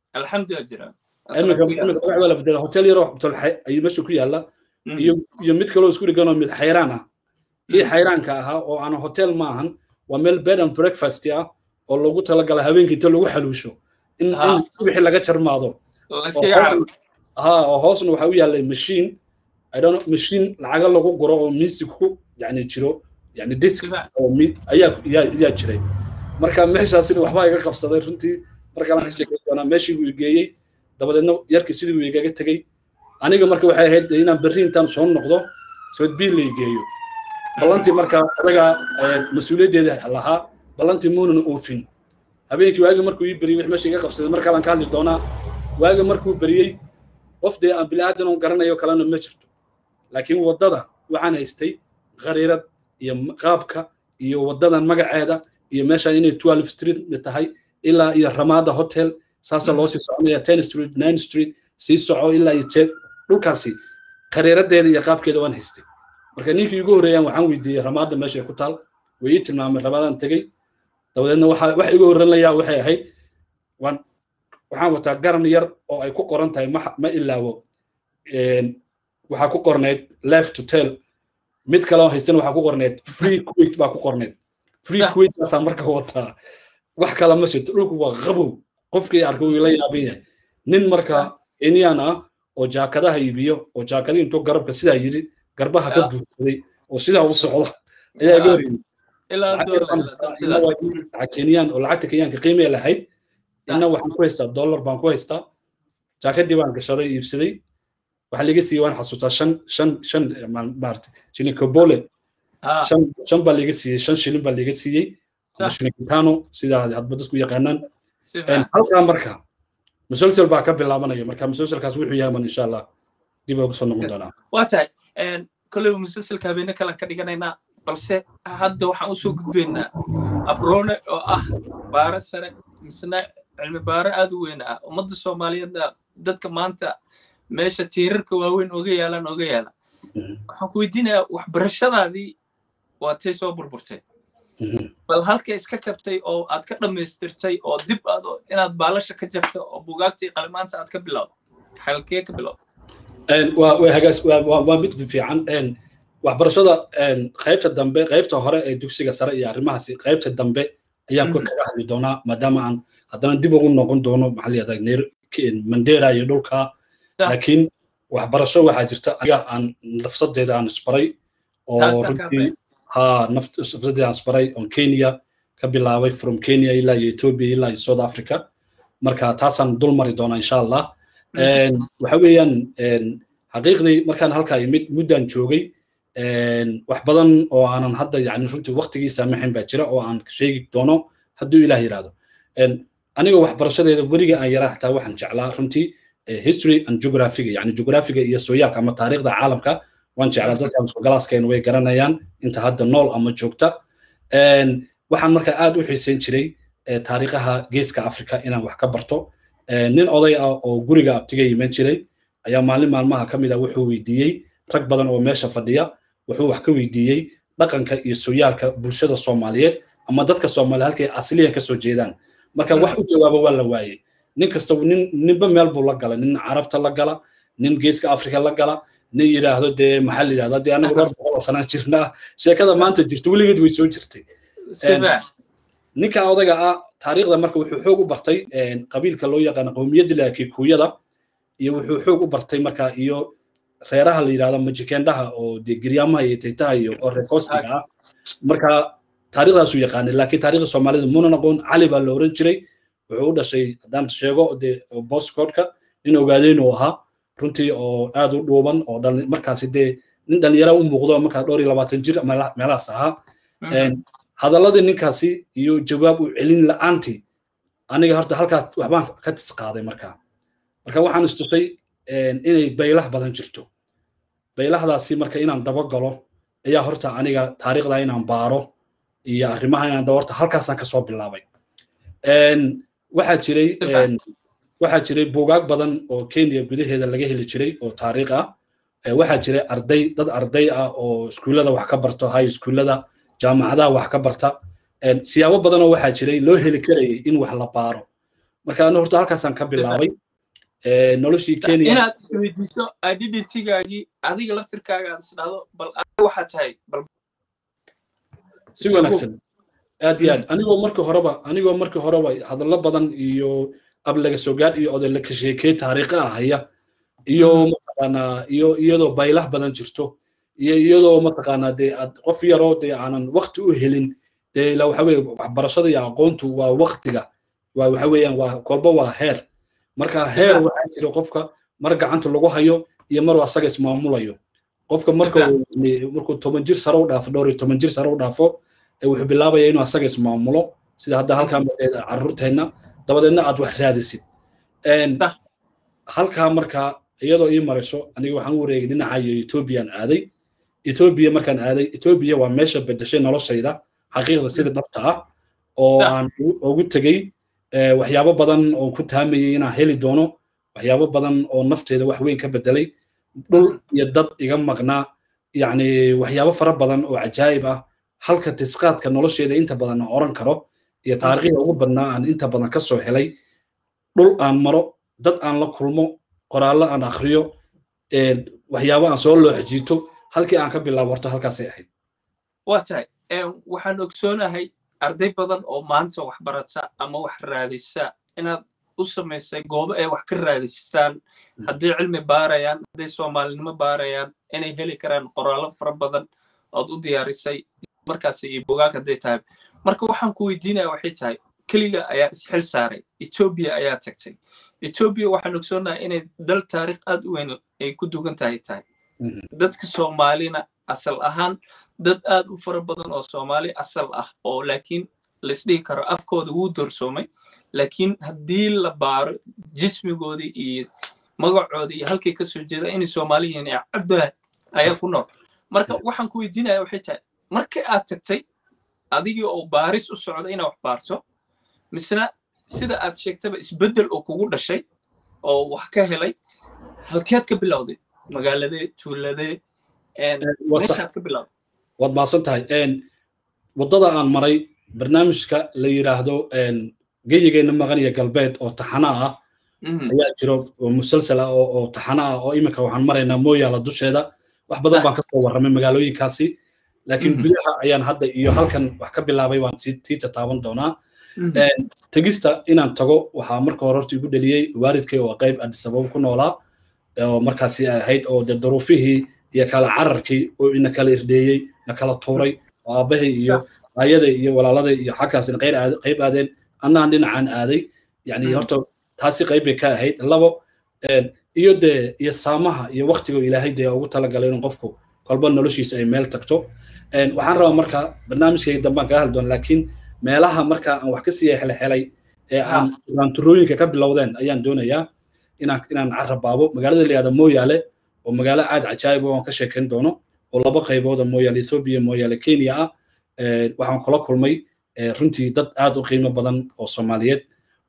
[SPEAKER 1] waa la bedela hotel yaroo ayuu meesha ku yaala iyo mid kaloo isku dhiganoo mid xayraan ah kii xayraanka ahaa oo aan hotel ma ahan waa meel bed and breakfast ah oo loogu talagala habeenkii inta lagu xaluusho in subaxii laga jarmaado ha oo hoosna waxaa u yaallay mashiin i don't know machine lacaga lagu guro oo music ku yani jiro yani disk oo ayaa yaa jiray marka meeshaasina waxbaa iga qabsaday runtii markaan ka sheekay doonaa meeshii uu geeyey dabadeedna yarkii sidii uu igaga tegey aniga marka waxay ahayd inaan berri intaan soo noqdo soodbiil la geeyo ballantii marka adaga mas-uuliyaddeeda lahaa ballantii muunan oofin habeenkii waagi markuu ii beriyey wix meesha iga qabsaday mar kalaan ka hadli doonaa waagi markuu beriyey qof dee aan bilaadan oo garanayo kalena ma jirto laakiin waddada waxaan haystay khariirad iyo qaabka iyo waddadan magaceeda iyo meeshaan inay twelve street tahay ilaa iyo ramada hotel saasa loo sii soconaya ten street nine street sii soco ilaa iyo jeed dhulkaasi khariiradeeda iyo qaabkeeda waan haystay marka ninkii igu horreeyaan waxaan weydiiyey ramada meeshay ku taal way ii tilmaamay ramadaan tegey dabadeedna waxa wax igu horranayaa waxay ahayd waan waxaan wataa garan yar oo ay ku qoran tahay ma ilaawo waxaa ku qornayd left to tell mid kale oo haystana waxaa ku qornayd free quit baa ku qornayd free quit baasaa marka wataa wax kale ma sito dhulku waa qabow qofkii arkay wuu la yaaban yahay nin marka kenyan ah oo jaakadaha iibiyo oo jaakadii intuu garabka sidaa yidhi garbaha ka buugsaday oo sidaa u socda ayaa iga hor yimid kenyan oo lacagta kenyaanka qiimee lahayd inna waxaan ku haystaa dollar baan ku haystaa jaakadii baan gashaday iibsaday waxaa liga siiyey waan xasuustaa shan shan shan maarata shilin kobole shan shan baa liga siiyey shan shilin baa liga siiyey ama shilin kitano sidaa hadba dadku yaqaanaan halkaa marka musalsel baa ka bilaabanaya marka musalselkaas wuxuu yahay man insha allah dib uga soo noqon doonaa
[SPEAKER 2] waa tahay kolleyba musalselka habeene kalan ka dhiganaynaa balse hadda waxaan usoo gudbaynaa abrone oo ah baaro sare misna cilmi baaro aad u weyn ah ummadda soomaaliyeedna dadka maanta meesha tiirarka waaweyn oga yaalaan oga yaala waxaan ku weydiinayaa waxbarashadaadii waa tay soo burburtay bal halka iska kabtay oo aad ka dhammaystirtay oo dib aad inaad baalasha ka jafta oo bugaagtii qalimaanta aad ka bilowdo xalkee ka bilowdo
[SPEAKER 1] waa mid fiican waxbarashada qaybta dambe qaybta hore ee dugsiga sare iyo arrimahaasi qaybta dambe ayaan ku kaga hadli doonaa maadaama aan haddana dib ugu noqon doono maxaa layihahdaa mandera iyo dhulka laakiin waxbarasho waxaa jirta aniga aan nafsadeeda aan isbaray oo runtii ha nafsadeeda aan isbaray on kenya ka bilaabay from kenya ilaa iyo ethiopia ilaa iyo south africa marka taasaan dul mari doonaa insha allah waxa weeyaan xaqiiqdii markaan halkaa imid muddaan joogay wax badan oo aanan hadda yani runtii waqtigii saamaxin baa jira oo aan sheegi doono hadduu ilaah yidhaahdo aniga waxbarashadeeda weliga aan yaraa xataa waxaan jeclaa runtii history and geographiga yani geographiga iyo sooyaalka ama taariikhda caalamka waan jeclaa dadka galaaskeen way garanayaan inta hadda nool ama joogta waxaan marka aad u xiisayn jiray taariikhaha geeska africa inaan wax ka barto nin oday ah oo guriga abtiga yiman jiray ayaa maalin maalmaha ka mid ah wuxuu weydiiyey rag badan oo meesha fadhiya wuxuu wax ka weydiiyey dhaqanka iyo sooyaalka bulshada soomaaliyeed ama dadka soomaaliya halkay asliyan kasoo jeedaan marka wax u jawaaba waa la waayey nin kasta nin ninba meel buu la gala nin carabta la gala nin geeska afrika la gala nin yidhaahdo dee maxaa la yidhahda dee anigu dhowr boqol oo sanaan jirnaa sheekada maanta jirta weligeed way soo jirtay ninka odayga ah taariikhda marka wuxuu xoog u bartay qabiilka loo yaqaano qowmiyadda la kikuyada iyo wuxuu xoog u bartay marka iyo reeraha la yidhahdo majikendhaha oo dee giryaamaha iyo taytaha iyo oo rekostiga ah marka taariikhdaasuu yaqaanay laakiin taariikhda soomaalida munan aqoon cali baa la oran jiray wuxuu u dhashay haddaan sheego dee boscodka nin ogaadeyn uu ahaa runtii oo aad u dhuuban oo markaasi dee nin dhalinyara u muuqdo markaa dhowr iyo labaatan jir meelahaas ahaa hadalladii ninkaasi iyo jawaab u celin la'aantii aniga horta halkaas waxbaan ka tis qaaday markaa marka waxaan istusay inay baylah badan jirto baylahdaasi marka inaan daba galo ayaa horta aniga taariikhda inaan baaro iyo arrimaha inaan dabarta halkaasaan kasoo bilaabay waxaa jiray waxaa jiray buugaag badan oo kenya gudaheeda laga heli jiray oo taariikh ah waxaa jiray arday dad arday ah oo iskuullada wax ka barto high iskuullada jaamacadaha wax ka barta siyaabo badanoo waxaa jiray loo heli karayay in wax la baaro marka ana horta halkaasaan ka bilaabay noloshii kenya
[SPEAKER 2] inaad isweydiiso identitygaagii adiga laftirkaaga aad isdhahdo bal waxaa tahay bal
[SPEAKER 1] si wanaagsan aad iyo aad anigoo markii horeba anigoo markii horeba hadallo badan iyo ablaga sogaad iyo odayla ka sheekey taariikha ah haya iyo mataqaanaa iyo iyadoo baylah badan jirto iyo iyadoo mataqaanaa dee aad qof yaroo dee aanan wakti u helin dee ila waxa weye waxbarashada iyo aqoontu waa waktiga waa waxa weeyaan waa kolba waa heer marka heer waxaa jira qofka mar gacanta lagu hayo iyo mar asaga ismaamulayo qofka marka markuu toban jir sare u dhaafo dhowr iyo toban jir sare u dhaafo wuxuu bilaabaya inuu asaga ismaamulo sida hadda halkan carruurteenna dabadeedna aad wax raadisid halkaa markaa iyadoo ii marayso aniga waxaan u wareegay dhinacayo ethoobiyan aaday ethoobiya markaan aaday ethoobiya waa meesha bedeshay noloshayda xaqiiqda sida dhabta ah oo aan ugu tegey waxyaabo badan oo ku taamayay inaan heli doono waxyaabo badan oo nafteeda wax weyn ka bedelay dhul iyo dad iga maqnaa yacni waxyaabo fara badan oo cajaa'ib ah halka tisqaadka nolosheeda inta badan aan oran karo iyo taariikhda ugu badnaa aan inta badan ka soo helay dhul aan maro dad aan la kulmo qoraallo aan akhriyo waxyaabo aan soo loo xajiito halkii aan ka bilaabo horta halkaasay ahayd
[SPEAKER 2] waa tahay waxaan ogsoonahay arday badan oo maanta wax barata ama wax raadisa inaad u samaysay goobo ay wax ka raadistaan hadday cilmi baarayaan hadday soomaalinimo baarayaan inay heli karaan qoraallo fara badan ood u diyaarisay markaas iyo bogaag hadday tahay marka waxaan ku weydiinaya waxay tahay keliga ayaa isxil saaray etoobiya ayaa tagtay etoobiya waxaan ogsoonahay inay dal taariikh aad u weyn ay ku dugan tahay tahay dadka soomaalina asal ahaan dad aad u fara badan oo soomaali asal ah oo laakiin laisdhihi karo afkooda wuu doorsoomay laakiin haddii la baaro jismigoodii iyo magacoodii iyo halkay ka soo jeeda inay soomaali yihiin ee cadbaad ayaa ku nool marka waxaan ku weydiinaya waxay tahay markii aad tagtay adigii oo baaris u socda inaad wax baarto misna sida aad sheegtaba isbeddel oo kugu dhashay oo wax ka helay halkeed ka bilowday magaaladee tuuladee meeshaad ka bilowday
[SPEAKER 1] waad maasan tahay waddada aan maray barnaamijka la yidhaahdo geyigeenna maqan iyo galbeed oo taxana ah ayaa jiro oo musalsal ah oo taxana ah oo iminka waxaan maraynaa mooyaala dusheeda wax badan baan kasoo warramay magaalooyinkaasi laakiin gudaha ayaan hadda iyo halkan wax ka bilaabay waan sii tataaban doonaa tegista inaan tago waxaa marka hore horta igu dheliyey waalidkay oo qayb adisababa ku noolaa oo markaasi ahayd oo de duruufihii iyo kala cararkii oo ina kala irdheeyey na kala tuuray oo aabbahay iyo aayaday iyo walaaladay iyo xaggaasina qayb aadeen annaan dhinacaan aaday yani horta taasi qayb bay ka ahayd labo iyo dee iyo saamaha iyo waktiga ilaahay dee ugu talagalay inuu qofku kolba noloshiisa ay meel tagto waxaan rabaa marka barnaamijkayga dambaan kaga hadli doona laakiin meelaha marka aan wax ka sii helhelay ee aan raanturooyinka ka bilowdeen ayaan doonayaa inaan inaan carabaabo magaalada la yihahda mooyaale oo magaalo aad cajaa'ib oo aan ka sheekayn doono oo laba qaybood oo mooyaale ethoobia mooyaale kenya ah waxaan kula kulmay runtii dad aad u qiimo badan oo soomaaliyeed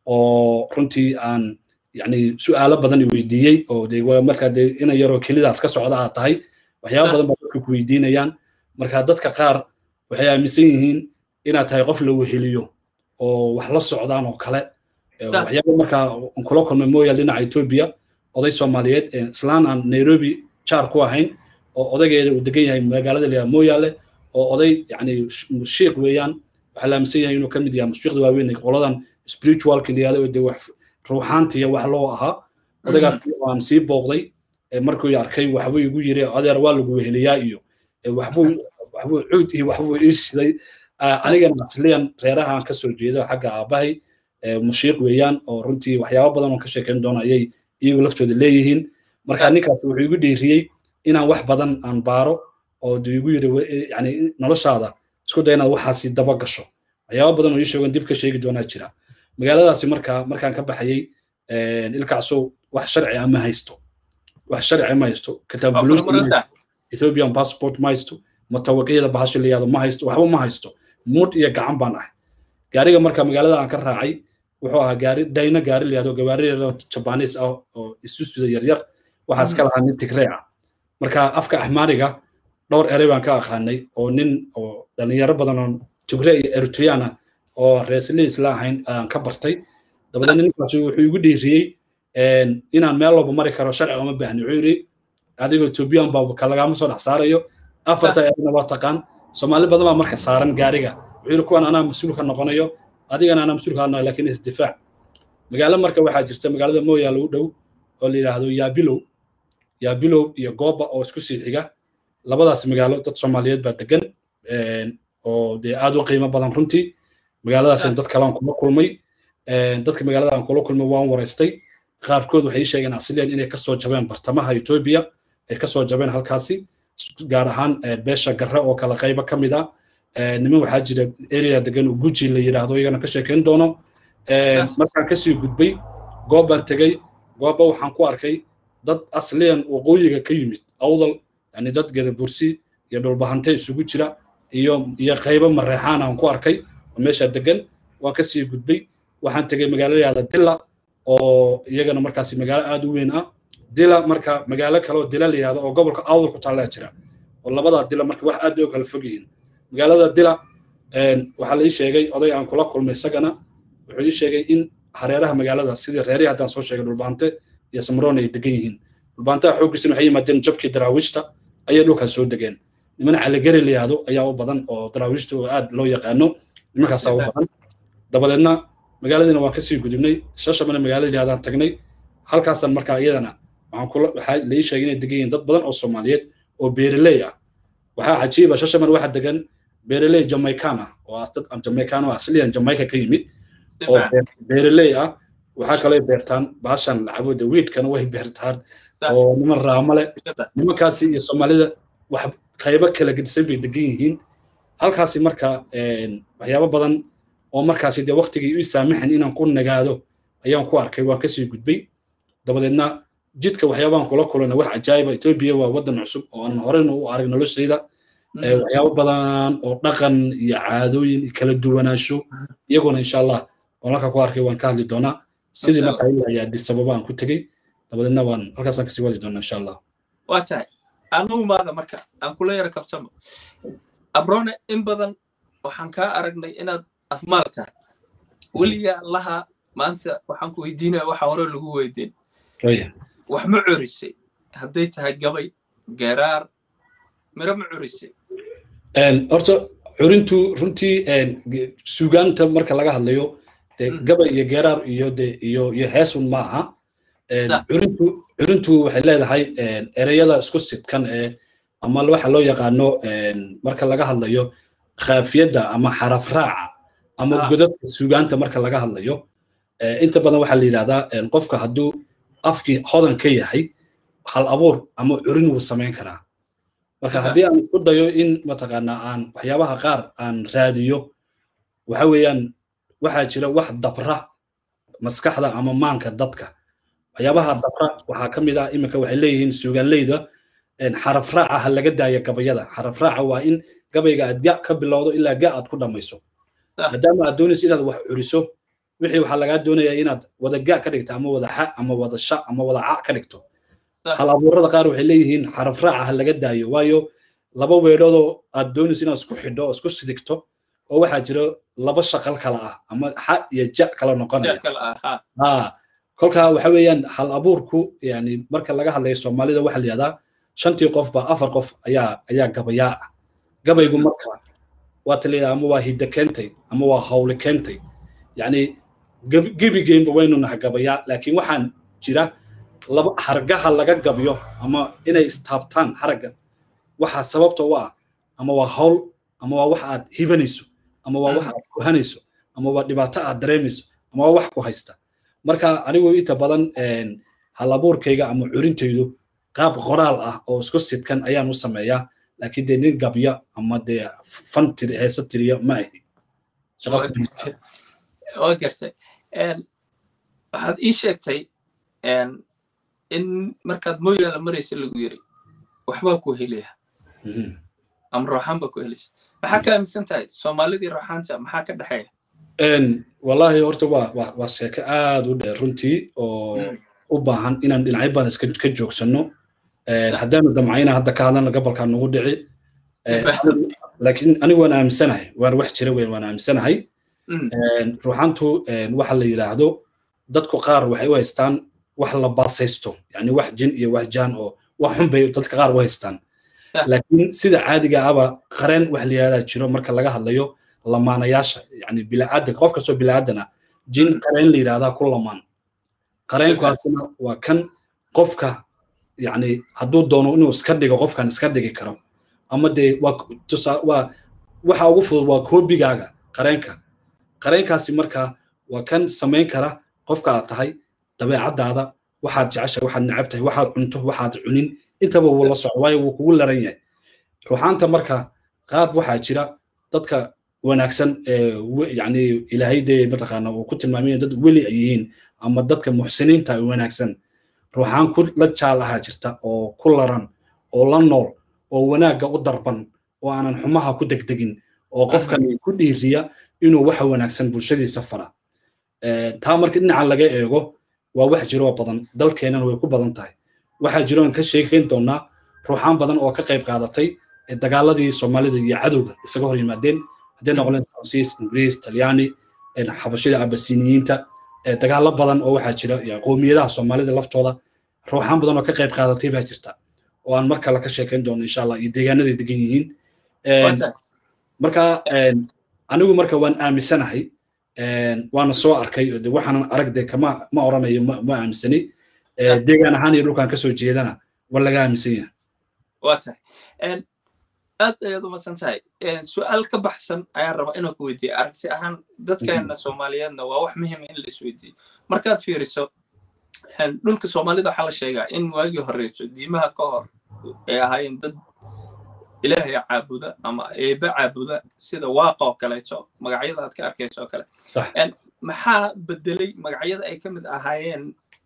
[SPEAKER 1] oo runtii aan yani su'aalo badan i weydiiyey oo de markaa de ina yaroo kelidaas ka socda aad tahay waxyaaba badan baa dadka ku weydiinayaan marka dadka qaar waxay aaminsan yihiin inaad tahay qof la weheliyo oo wax la socdaan oo kale waxyaaba markaa aan kula kulmay mooyaal dhinaca etoobiya oday soomaaliyeed islaan aan nairobi jaar ku ahayn oo odaygeeda uu degan yahay magaalada la mooyaale oo oday yani mushiiq weeyaan waxaa la aaminsan yahay inuu ka mid yahay mushiiqda waaweyn qoladan spiritualka la yihahdo de wax ruuxaantiya wax loo ahaa odaygaas waan sii booqday markuu arkay waxbuu igu yiri adeer waa lagu weheliyaa iyo waxbuu waxbuu cuud iyo waxbuu ii shiday anigana asliyan reeraha aan kasoo jeedo xagga aabbahay mushiiq weeyaan oo runtii waxyaaba badan oo ka sheekayn doona ayay iyagu laftooda leeyihiin marka ninkaas wuxuu igu dhiiriyey inaan wax badan aan baaro oo de igu yiri yani noloshaada isku day inaad waxaasi daba gasho waxyaaba badan oo ii sheegan dib ka sheegi doonaa jira magaaladaasi marka markaan ka baxayey ilkacsow wax sharci ah ma haysto wax sharci ma haysto kitaab buluus ethiopian passport ma haysto mutawaqiyada bahasha la yihahdo ma haysto waxba ma haysto mud iyo gacan baan ahay gaariga marka magaalada aan ka raacay wuxuu ahaa gaari dayna gaari la yihahdo gawaari yar jabanis ah oo isu suda yaryar waxaa iska lahaa nin tigree ah marka afka axmaariga dhowr erey baan ka aqaanay oo nin oo dhalinyaro badan oo tigree iyo eritrean ah oo reesli isla ahayn aan ka bartay dabadeedna ninkaasi wuxuu igu dhiiriyey inaan meel walba mari karo sharci uma baahni wuxuu yidhi adigoo ethoobiyan baa kalagama soo dhex saarayo afarta ereyna waa taqaan soomaali badan baa marka saaran gaariga wuxuu yidhi kuwan anaa mas-uul ka noqonayo adigana anaa mas-uul ka noqonayo laakiin isdifaac magaalo marka waxaa jirta magaalada mooyaale u dhow oo la yidhaahdo yaabilow yaabilow iyo gooba oo isku sii xiga labadaas magaalo dad soomaaliyeed baa degan oo dee aad u qiimo badan runtii magaaladaas dad kale aan kula kulmay dadka magaalada aan kula kulmay waan waraystay qaarkood waxay sheegeen asliyan inay kasoo jabeen bartamaha etoobiya ay kasoo jabeen halkaasi gaar ahaan beesha garre oo kale qaybo ka mid ah niman waxaa jira area degan oo guji la yidhaahdo iyagana ka sheekayn doono markaan kasii gudbay goob baan tegey goobba waxaan ku arkay dad asliyan waqooyiga ka yimid awdal yani dad gadabursi iyo dhulbahante isugu jira iyo iyo qaybo mareexaan aan ku arkay oo meesha degan waan kasii gudbay waxaan tegey magaalo yahda dila oo iyagana markaasi magaalo aad u weyn ah dila marka magaalo kale oo dila la yihahdo oo gobolka awdal ku taallaa jira oo labadaa dila marka wax aad bay u kala fog yihiin magaalada dila waxaa la ii sheegay oday aan kula kulmay isagana wuxuu ii sheegay in hareeraha magaalada sidii reerihii haddaan soo sheegay dhulbaante iyo samroon ay degan yihiin dhulbaantaha xooggiisana waxay yimaadeen jabkii daraawiishta ayay dhulkaas soo degeen niman caligari la yihahdo ayaa u badan oo daraawiishta oo aad loo yaqaano nimankaasaa u badan dabadeedna magaaladiina waan kasii gudubnay shashamana magaalada yihahdan tagnay halkaasan markaa iyadana waxaan kula waxaa la ii sheegay inay degan yihiin dad badan oo soomaaliyeed oo beeraley ah waxaa cajiiba shashaman waxa degan beeraley jamaican ah oo dad jamaican oo asliyan jamaica ka yimid oo beeraley ah waxaa kaloo beertaan baashan lacabooda wiidkana way beertaan oo niman raamale nimankaasi iyo soomaalida wax qaybo kala gedisan bay degan yihiin halkaasi marka waxyaabo badan oo markaasi dee waktigii ii saamaxan inaan ku nagaado ayaan ku arkay waan kasii gudbay dabadeedna jidka waxyaabaan kula kulana wax cajaayiba etoobiya waa waddan cusub oo aan horeyna u arag noloshayda waxyaabo badan oo dhaqan iyo caadooyin iyo kala duwanaansho iyaguna insha allah waan halka ku arkay waan ka hadli doonaa sidii markaa ilaa ayaa disababa aan ku tegey dabadeedna waan halkaasaan kasii wadi doonaa insha allah
[SPEAKER 2] waa tahay anu imaada marka aan kula yara kaftamo abrone in badan waxaan kaa aragnay inaad afmaal tahay weliga laha maanta waxaan ku weydiinaya waxa hore lagu weydiin wax ma curisay hadday tahay gabay garaar miro ma curisay
[SPEAKER 1] horta curintu runtii suugaanta marka laga hadlayo de gabay iyo garaar iyo de iyo iyo heesun ma aha curintu curintu waxay leedahay ereyada isku sidkan ee ama waxa loo yaqaano marka laga hadlayo khaafiyadda ama xaraf raaca ama godadka suugaanta marka laga hadlayo inta badan waxaa la yidhahdaa qofka hadduu afkii hodan ka yahay hal abuur ama curin wuu samayn karaa marka haddii aan isku dayo in mataqaanaa aan waxyaabaha qaar aan raadiyo waxa weeyaan waxaa jira wax dabra maskaxda ama maanka dadka waxyaabaha dabra waxaa ka mid ah iminka waxay leeyihiin suugaanleyda xaraf raaca ha laga daayo gabayada xaraf raaca waa in gabayga aad ga ka bilowdo ilaa ga aad ku dhammayso maadaama aad doonayso inaad wax curiso wixii waxaa lagaa doonayaa inaad wada ga ka dhigto ama wada xa ama wada sha ama wada ca ka dhigto hal abuurada qaar waxay leeyihiin xaraf raaca ha laga daayo waayo laba weedhoodoo aad doonayso inaad isku xidho oo isku sidigto oo waxaa jira laba shaqal kala ah ama xa iyo ja kala noqonaya kolkaa waxa weeyaan hal abuurku yani marka laga hadlayo soomaalida waxa la yihahdaa shantii qofba afar qof ayaa ayaa gabayaa ah gabaygu marka waa taliya ama waa hidda keentay ama waa hawli keentay yani gebigeynba waynu naha gabayaa laakiin waxaan jira laba hargaha laga gabyo ama inay istaabtaan haragga waxaa sababta u ah ama waa hawl ama waa wax aad hibanayso ama waa wax aad kuhanayso ama waa dhibaato aad dareemayso ama waa wax ku haysta marka anigu inta badan halabuurkayga ama curintaydu qaab qoraal ah oo isku sidkan ayaan u sameeyaa laakiin dee nin gabya ama dee fan tiri heese tiriya ma ahi
[SPEAKER 2] waa garsay waxaad ii sheegtay in markaad mooyaala maraysa lagu yiri waxbaa ku helaya ama rooxaan baa ku helaysa maxaa ka aaminsan tahay soomaalidii rooxaanta maxaa ka dhexeeya
[SPEAKER 1] wallahi horta waa waa waa sheeko aad u dheer runtii oo u baahan inaan dhinacyo badan iska ka joogsanno haddaanu damcayna hadda ka hadlana gobolkaa nagu dhici laakiin anigu waan aaminsanahay waan wax jira weyn waan aaminsanahay ruuxantu waxa la yidhaahdo dadku qaar waxay u haystaan wax la baasaysto yani wax jin iyo wax jaan oo wax xun bay dadka qaar u haystaan laakiin sida caadiga aba qareen wax la yidhahdaa jiro marka laga hadlayo lamaanayaasha yani bilaadan qof kastoo bilaadan ah jin qareen la yidhahdaa ku lamaan qareenkaasina waa kan qofka yani hadduu doono inuu iska dhigo qofkan iska dhigi karo ama dee waa waa waxa ugu fudud waa koobigaaga qareenka qareenkaasi markaa waa kan samayn kara qofka aad tahay dabeecaddaada waxaad jeceshahay waxaad necab tahay waxaad cunto waxaad cunin intaba wuu la soco waayo wuu kugu laran yahay ruuxaanta marka qaab waxaa jira dadka wanaagsan yani ilaahay dee mataqaana uu ku tilmaamay dad weli ay yihiin ama dadka muxsiniinta wanaagsan ruuxaan ku la jaal ahaa jirta oo ku laran oo la nool oo wanaagga u darban oo aanan xumaha ku degdegin oo qofkan ku dhiiriya inuu waxa wanaagsan bulshadiisa fara taa marka dhinaca laga eego waa wax jiroo badan dalkeennan way ku badan tahay waxaa jiroon ka sheekayn doonaa ruuxaan badan oo ka qayb qaadatay dagaaladii soomaalida iyo cadowga isaga hor yimaadeen hadday noqoleen faransiis ingiriis talyaani xabashida abasiniyiinta dagaalo badan oo waxaa jira qowmiyadaha soomaalida laftooda ruuxaan badan oo ka qayb qaadatay baa jirta oo aan mar kale ka sheekayn doono insha allah iyo deegaanaday degan yihiin marka anigu marka waan aaminsanahay waana soo arkay de waxaanan arag de kama ma oranayo ma aaminsani deegaan ahaan iyo dhulkaan kasoo jeedana waa laga aaminsan yahay
[SPEAKER 2] waa tahay aad ayaad umadsan tahay su-aal ka baxsan ayaan rabaa inaan ku weydiiya aragti ahaan dadkeena soomaaliyeedna waa wax muhiima in la isweydiiyo markaad fiiriso dhulka soomaalida waxaa la sheegaa in waagii horeyso diimaha ka hor ay ahaayeen dad ilaahay caabuda ama eebe caabuda sida waaqa oo kaleeto magacyada aad ka arkayso oo kale maxaa bedelay magacyada ay ka mid ahaayeen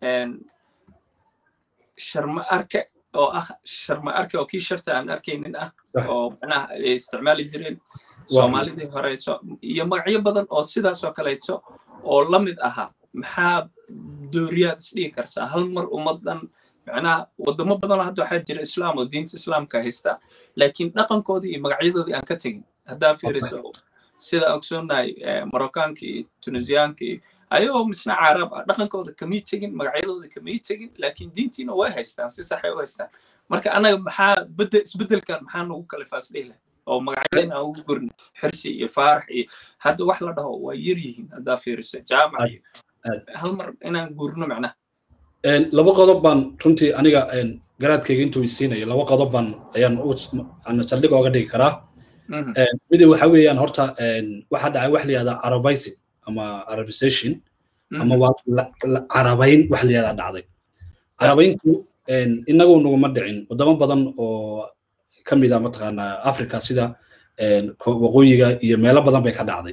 [SPEAKER 2] sharma arke oo ah sharma arke oo kii sharta aan arkaynin ah oo macnaha ay isticmaali jireen soomaalidii horeyso iyo magacyo badan oo sidaasoo kaleeto oo la mid ahaa maxaa dooriyaad isdhigi kartaa hal mar ummadan macnaha wadamo badanoo hadda waxaa jira islaam oo diinta islaamka haysta laakiin dhaqankoodii iyo magacyadoodii aan ka tegin haddaa fiiriso sida ogsoonahay marokkaanka iyo tunisiyaanka iyo ayagoo misna carab ah dhaqankooda kamay tegin magacyadooda kamay tegin laakiin diintiina way haystaan si saxay u haystaan marka annaga maxaa bedel isbedelkan maxaa nagu kalifaas dhihi lahay oo magacyadeen aan ugu gurna xirsi iyo faarax iyo hadda wax la dhaho waa yar yihiin haddaa fiiriso jaamac iyo hal mar inaan gurno macnaha
[SPEAKER 1] laba qodob baan runtii aniga garaadkayga intuu isiinayo laba qodob baan ayaan saldhig ooga dhigi karaa midi waxa weeyaan horta waxaa dhacay wax la yihahdaa arabaysi ama arabization ama waa carabayn wax la yihahdaa dhacday carabayntu inagu naguma dhicin wadamo badan oo ka mid a mataqaanaa africa sida waqooyiga iyo meelo badan bay ka dhacday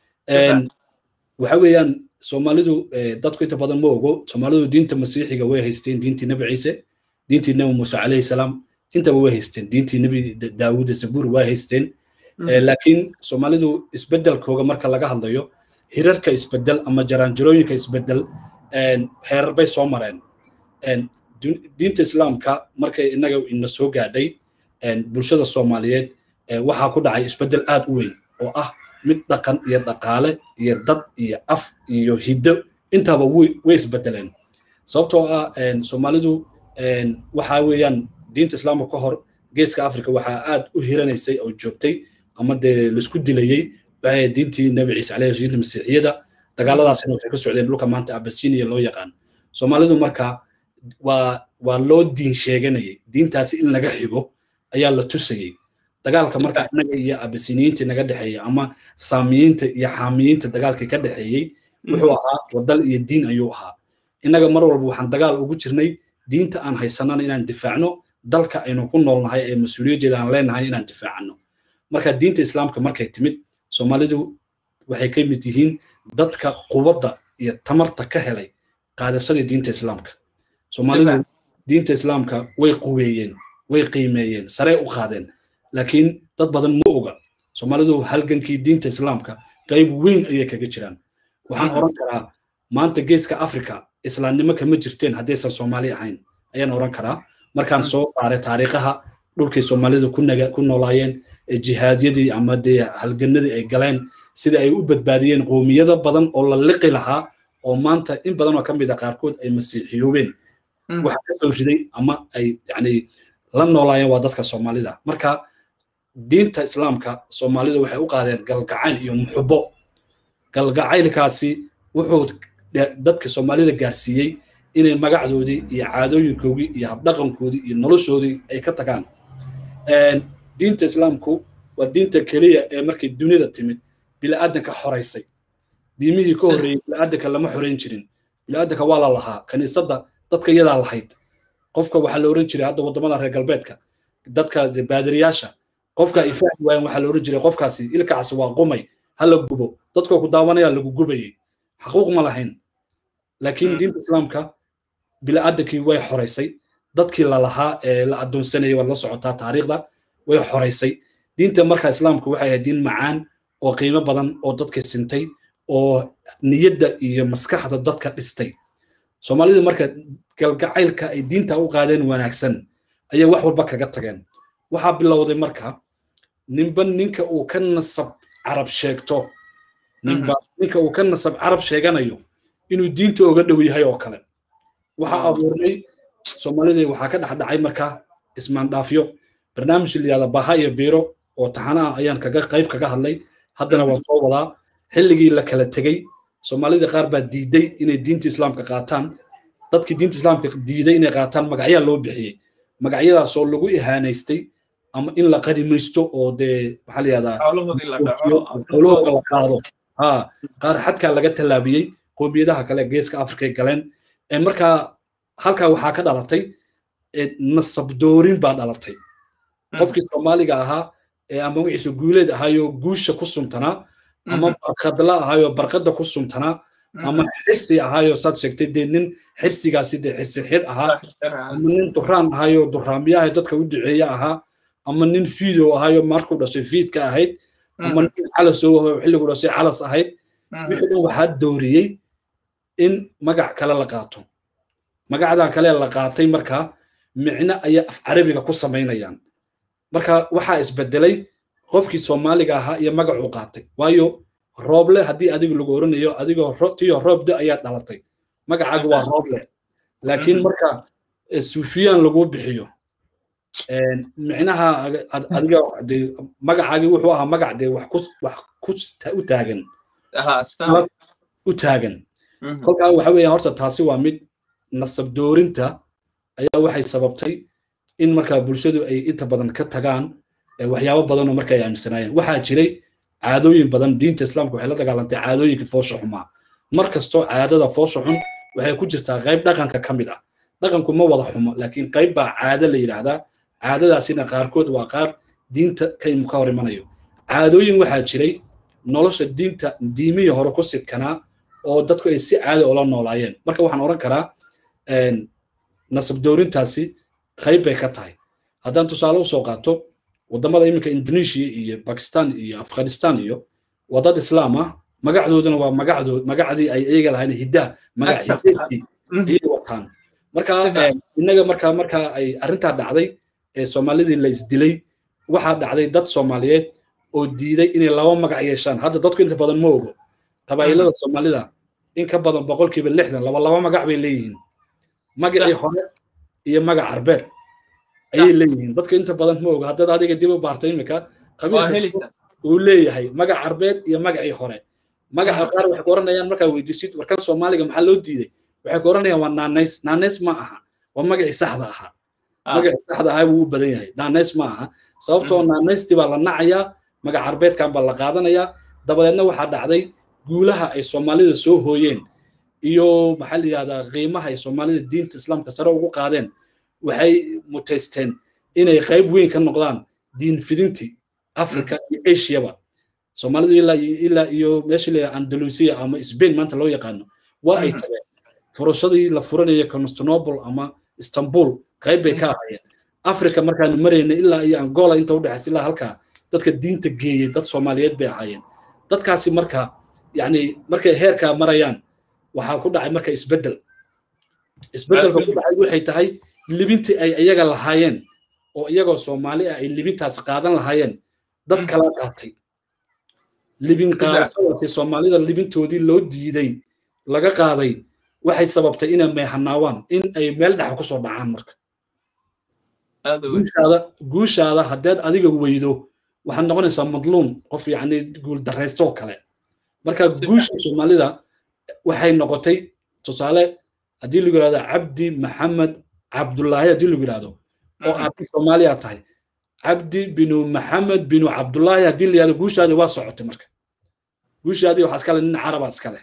[SPEAKER 1] waxa weeyaan soomaalidu dadku inta badan ma ogo soomaalidu diinta masiixiga way haysteen diintii nebi ciise diintii nebi muuse calayhi salaam intaba way haysteen diintii nebi daawuud zabuur way haysteen laakiin soomaalidu isbedelkooga marka laga hadlayo hirarka isbedel ama jaraanjarooyinka isbedel heerar bay soo mareen diinta islaamka markay inaga ina soo gaadhay bulshada soomaaliyeed waxaa ku dhacay isbedel aad u weyn oo ah mid dhaqan iyo dhaqaale iyo dad iyo af iyo hiddo intaba way isbedeleen sababtoo ah soomaalidu waxa weeyaan diinta islaamka ka hor geeska africa waxaa aad u hiranaysay oo joogtay ama dee laisku dilayey waxay diintii nebi ciise caleyhi diinta masiixiyada dagaaladaasina waxay ka socdeen dhulka maanta abasiniya loo yaqaan soomaalidu marka waa waa loo diin sheeganayay diintaasi in laga xigo ayaa la tusayey dagaalka marka inaga iyo abasiniyiinta naga dhexeeyey ama saamiyiinta iyo xaamiyiinta dagaalkii ka dhexeeyey wuxuu ahaa wadal iyo diin ayuu ahaa innaga mar walba waxaan dagaal ugu jirnay diinta aan haysanana inaan difaacno dalka aynu ku noolnahay ee mas-uuliyaddeeda aan leenahay inaan difaacano marka diinta islaamka markay timid soomaalidu waxay ka mid yihiin dadka quwadda iyo tamarta ka helay qaadashadii diinta islaamka soomaalidu diinta islaamka way quweeyeen way qiimeeyeen sarey u qaadeen laakiin dad badan ma oga soomaalidu halgankii diinta islaamka qayb weyn ayay kaga jiraan waxaan oran karaa maanta geeska africa islaamnimo kama jirteen haddaysan soomaali ahayn ayaan oran karaa markaan soo qaaray taariikhaha dhulkay soomaalidu ku noolaayeen jihaadyadii ama dee halganadii ay galeen sida ay u badbaadiyeen qoomiyada badan oo la liqi lahaa oo maanta in badan oo ka mid a qaarkood ay masiixiyoobeen waxa ka soo riday ama ay yani la noolaayeen waa dadka soomaalida marka diinta islaamka soomaalidu waxay u qaadeen galgacayl iyo muxubo galgacaylkaasi wuxuu dadka soomaalida gaarsiiyey inay magacdoodii iyo caadooyinkoodii iyo habdhaqankoodii iyo noloshoodii ay ka tagaan diinta islaamku waa diinta keliya ee markay dunida timid bila'aadanka xoraysay diimihii ka horreeyey bila'aadanka lama xorayn jirin bila'aadanka waa la lahaa kaniisadda dadka iyadaa lahayd qofka waxaa la oran jiray hadda waddamada reer galbeedka dadka baadiriyaasha qofka ay fahmi waayeen waxaa la oran jiray qofkaasi ilkacaasi waa qumay ha la gubo dadkoo ku daawanaya lagu gubayey xaquuq ma lahayn laakiin diinta islaamka bila'aadankii way xoraysay dadkii lalahaa ee la addoonsanayay waad la socotaa taariikhda way xoraysay diinta marka islaamku waxay ahayd diin macaan oo qiimo badan oo dadka sintay oo niyadda iyo maskaxda dadka dhistay soomaalida marka galgacaylka ay diinta u qaadeen wanaagsan ayay wax walba kaga tageen waxaa bilowday marka ninba ninka uu ka nasab carab sheegto ninba ninka uu ka nasab carab sheeganayo inuu diinta oga dhow yahay oo kale waxaa abuurnay soomaalidii waxaa ka dhexdhacay marka ismaandhaafyo barnaamij layihahda baha iyo biiro oo taxana ah ayaan kaga qayb kaga hadlay haddana waan soo wadaa xilligii la kala tegey soomaalida qaar baa diiday inay diinta islaamka qaataan dadkii diinta islaamka diiday inay qaataan magacyaa loo bixiyey magacyadaasoo lagu ihaanaystay ama in la qadimaysto oo dee maxaa la yihahdaa xoolahooda la qaado ha qaar xadkaa laga tallaabiyey qoomiyadaha kale geeska afrikay galeen markaa halkaa waxaa ka dhalatay nasabdoorin baa dhalatay qofkii soomaaliga ahaa ee ama magaciisa guuleed ahaayoo guusha ku suntanaa ama barkadla ahaayoo barkada ku suntanaa ama xirsi ahaayoo saad sheegtay dee nin xirsigaasi dee xirsi xir ahaa ama nin duraan ahaayoo duraamiyaha dadka u duceeya ahaa ama nin fiidow ahaayoo markuu dhashay fiidka ahayd ama nin calasoo ahoo xilligu dhashay calas ahayd wixii dhan waxaa dooriyey in magac kale la qaato magacdan kale la qaatay markaa micno ayay af carabiga ku samaynayaan marka waxaa isbedelay qofkii soomaaliga ahaa iyo magacuu qaatay waayo rooble haddii adiga lagu oranayo adigoo tiyo roobde ayaa dhalatay magacaaga waa rooble laakiin marka suufiyaan lagu bixiyo micnaha adiga magacaagi wuxuu ahaa magac dee wax ku u taagan u taagan kolkaa waxa weeya horta taasi waa mid nasab doorinta ayaa waxay sababtay in markaa bulshadu ay inta badan ka tagaan waxyaabo badan oo marka ay aaminsanaayeen waxaa jiray caadooyin badan diinta islaamka waxay la dagaalantay caadooyinka foosha xumaa mar kastoo caadada foosha xun waxay ku jirtaa qayb dhaqanka ka mid ah dhaqanku ma wada xumo laakiin qayb baa caado la yidhaahdaa caadadaasina qaarkood waa qaar diinta kaymu ka hor imanayo caadooyin waxaa jiray nolosha diinta diimihii hore ku sidkanaa oo dadku ay si caada ula noolaayeen marka waxaan odhan karaa nasab doorintaasi qayb bay ka tahay haddaan tusaale usoo qaato waddamada iminka indonesia iyo bakistan iyo afghanistan iyo waa dad islaam ah magacdooduna waa magacdood magacdii ay iyaga lahayn hiddaa magac hideedkii ayay wataan marka innaga marka marka ay arrintaa dhacday ee soomaalidii la isdilay waxaa dhacday dad soomaaliyeed oo diiday inay laba magac yeeshaan hadda dadku inta badan ma ogo qabaa'ilada soomaalida in ka badan boqolkiiba lixdan laba laba magac bay leeyihiin magacii hore iyo magac arbeed ayay leeyihiin dadka inta badan ma oga haddaad adiga dib u baartay imika qabiilkasta uu leeyahay magac arbeed iyo magacii hore magaca qaar waxay ku oranayaan markaa weydiisid warkan soomaaliga maxaa loo diiday waxay ku oranayaan waa naanays naanays ma aha waa magacii saxda ahaa magacii saxda ahaa wuu u badan yahay naanays ma aha sababtoo naanaystii baa la nacayaa magac arbeedkan baa la qaadanayaa dabadeedna waxaa dhacday guulaha ay soomaalida soo hooyeen iyo maxaa la yidhahdaa qiimaha ay soomaalida diinta islaamka sare ugu qaadeen waxay mutaysteen inay qayb weyn ka noqdaan diin fidintii africa iyo asiaba soomaalidu ilaa ilaa iyo meesha la andalusia ama spain maanta loo yaqaano waa ay tageen furashadii la furanaya constantinople ama istanbul qayb bay ka ahaayeen africa markaanu marayna ilaa iyo angola inta udhexaysa ilaa halkaa dadka diinta geeyey dad soomaaliyeed bay ahaayeen dadkaasi marka yani markay heerkaa marayaan waxaa ku dhacay marka isbeddel isbeddelka ku dhacay waxay tahay libintii ay iyaga lahaayeen oo iyagoo soomaali ah ay libintaas qaadan lahaayeen dad kala qaatay libin qaadashadaasi soomaalida libintoodii loo diiday laga qaaday waxay sababtay inay meehanaawaan in ay meel dhexa kusoo dhacaan marka guushaada guushaada haddeed adiga weydo waxaad noqonaysaa madluum qof yacni guul darraystoo kale marka guusha soomaalida waxay noqotay tusaale haddii lagu yidhahdo cabdi maxamed cabdullaahi haddii lagu yidhahdo oo aad soomaaliya tahay cabdi binu maxamed binu cabdullaahi haddii la yidhahdo guushaadii waa socotay marka guushaadii waxaa iskale nin caraba iskale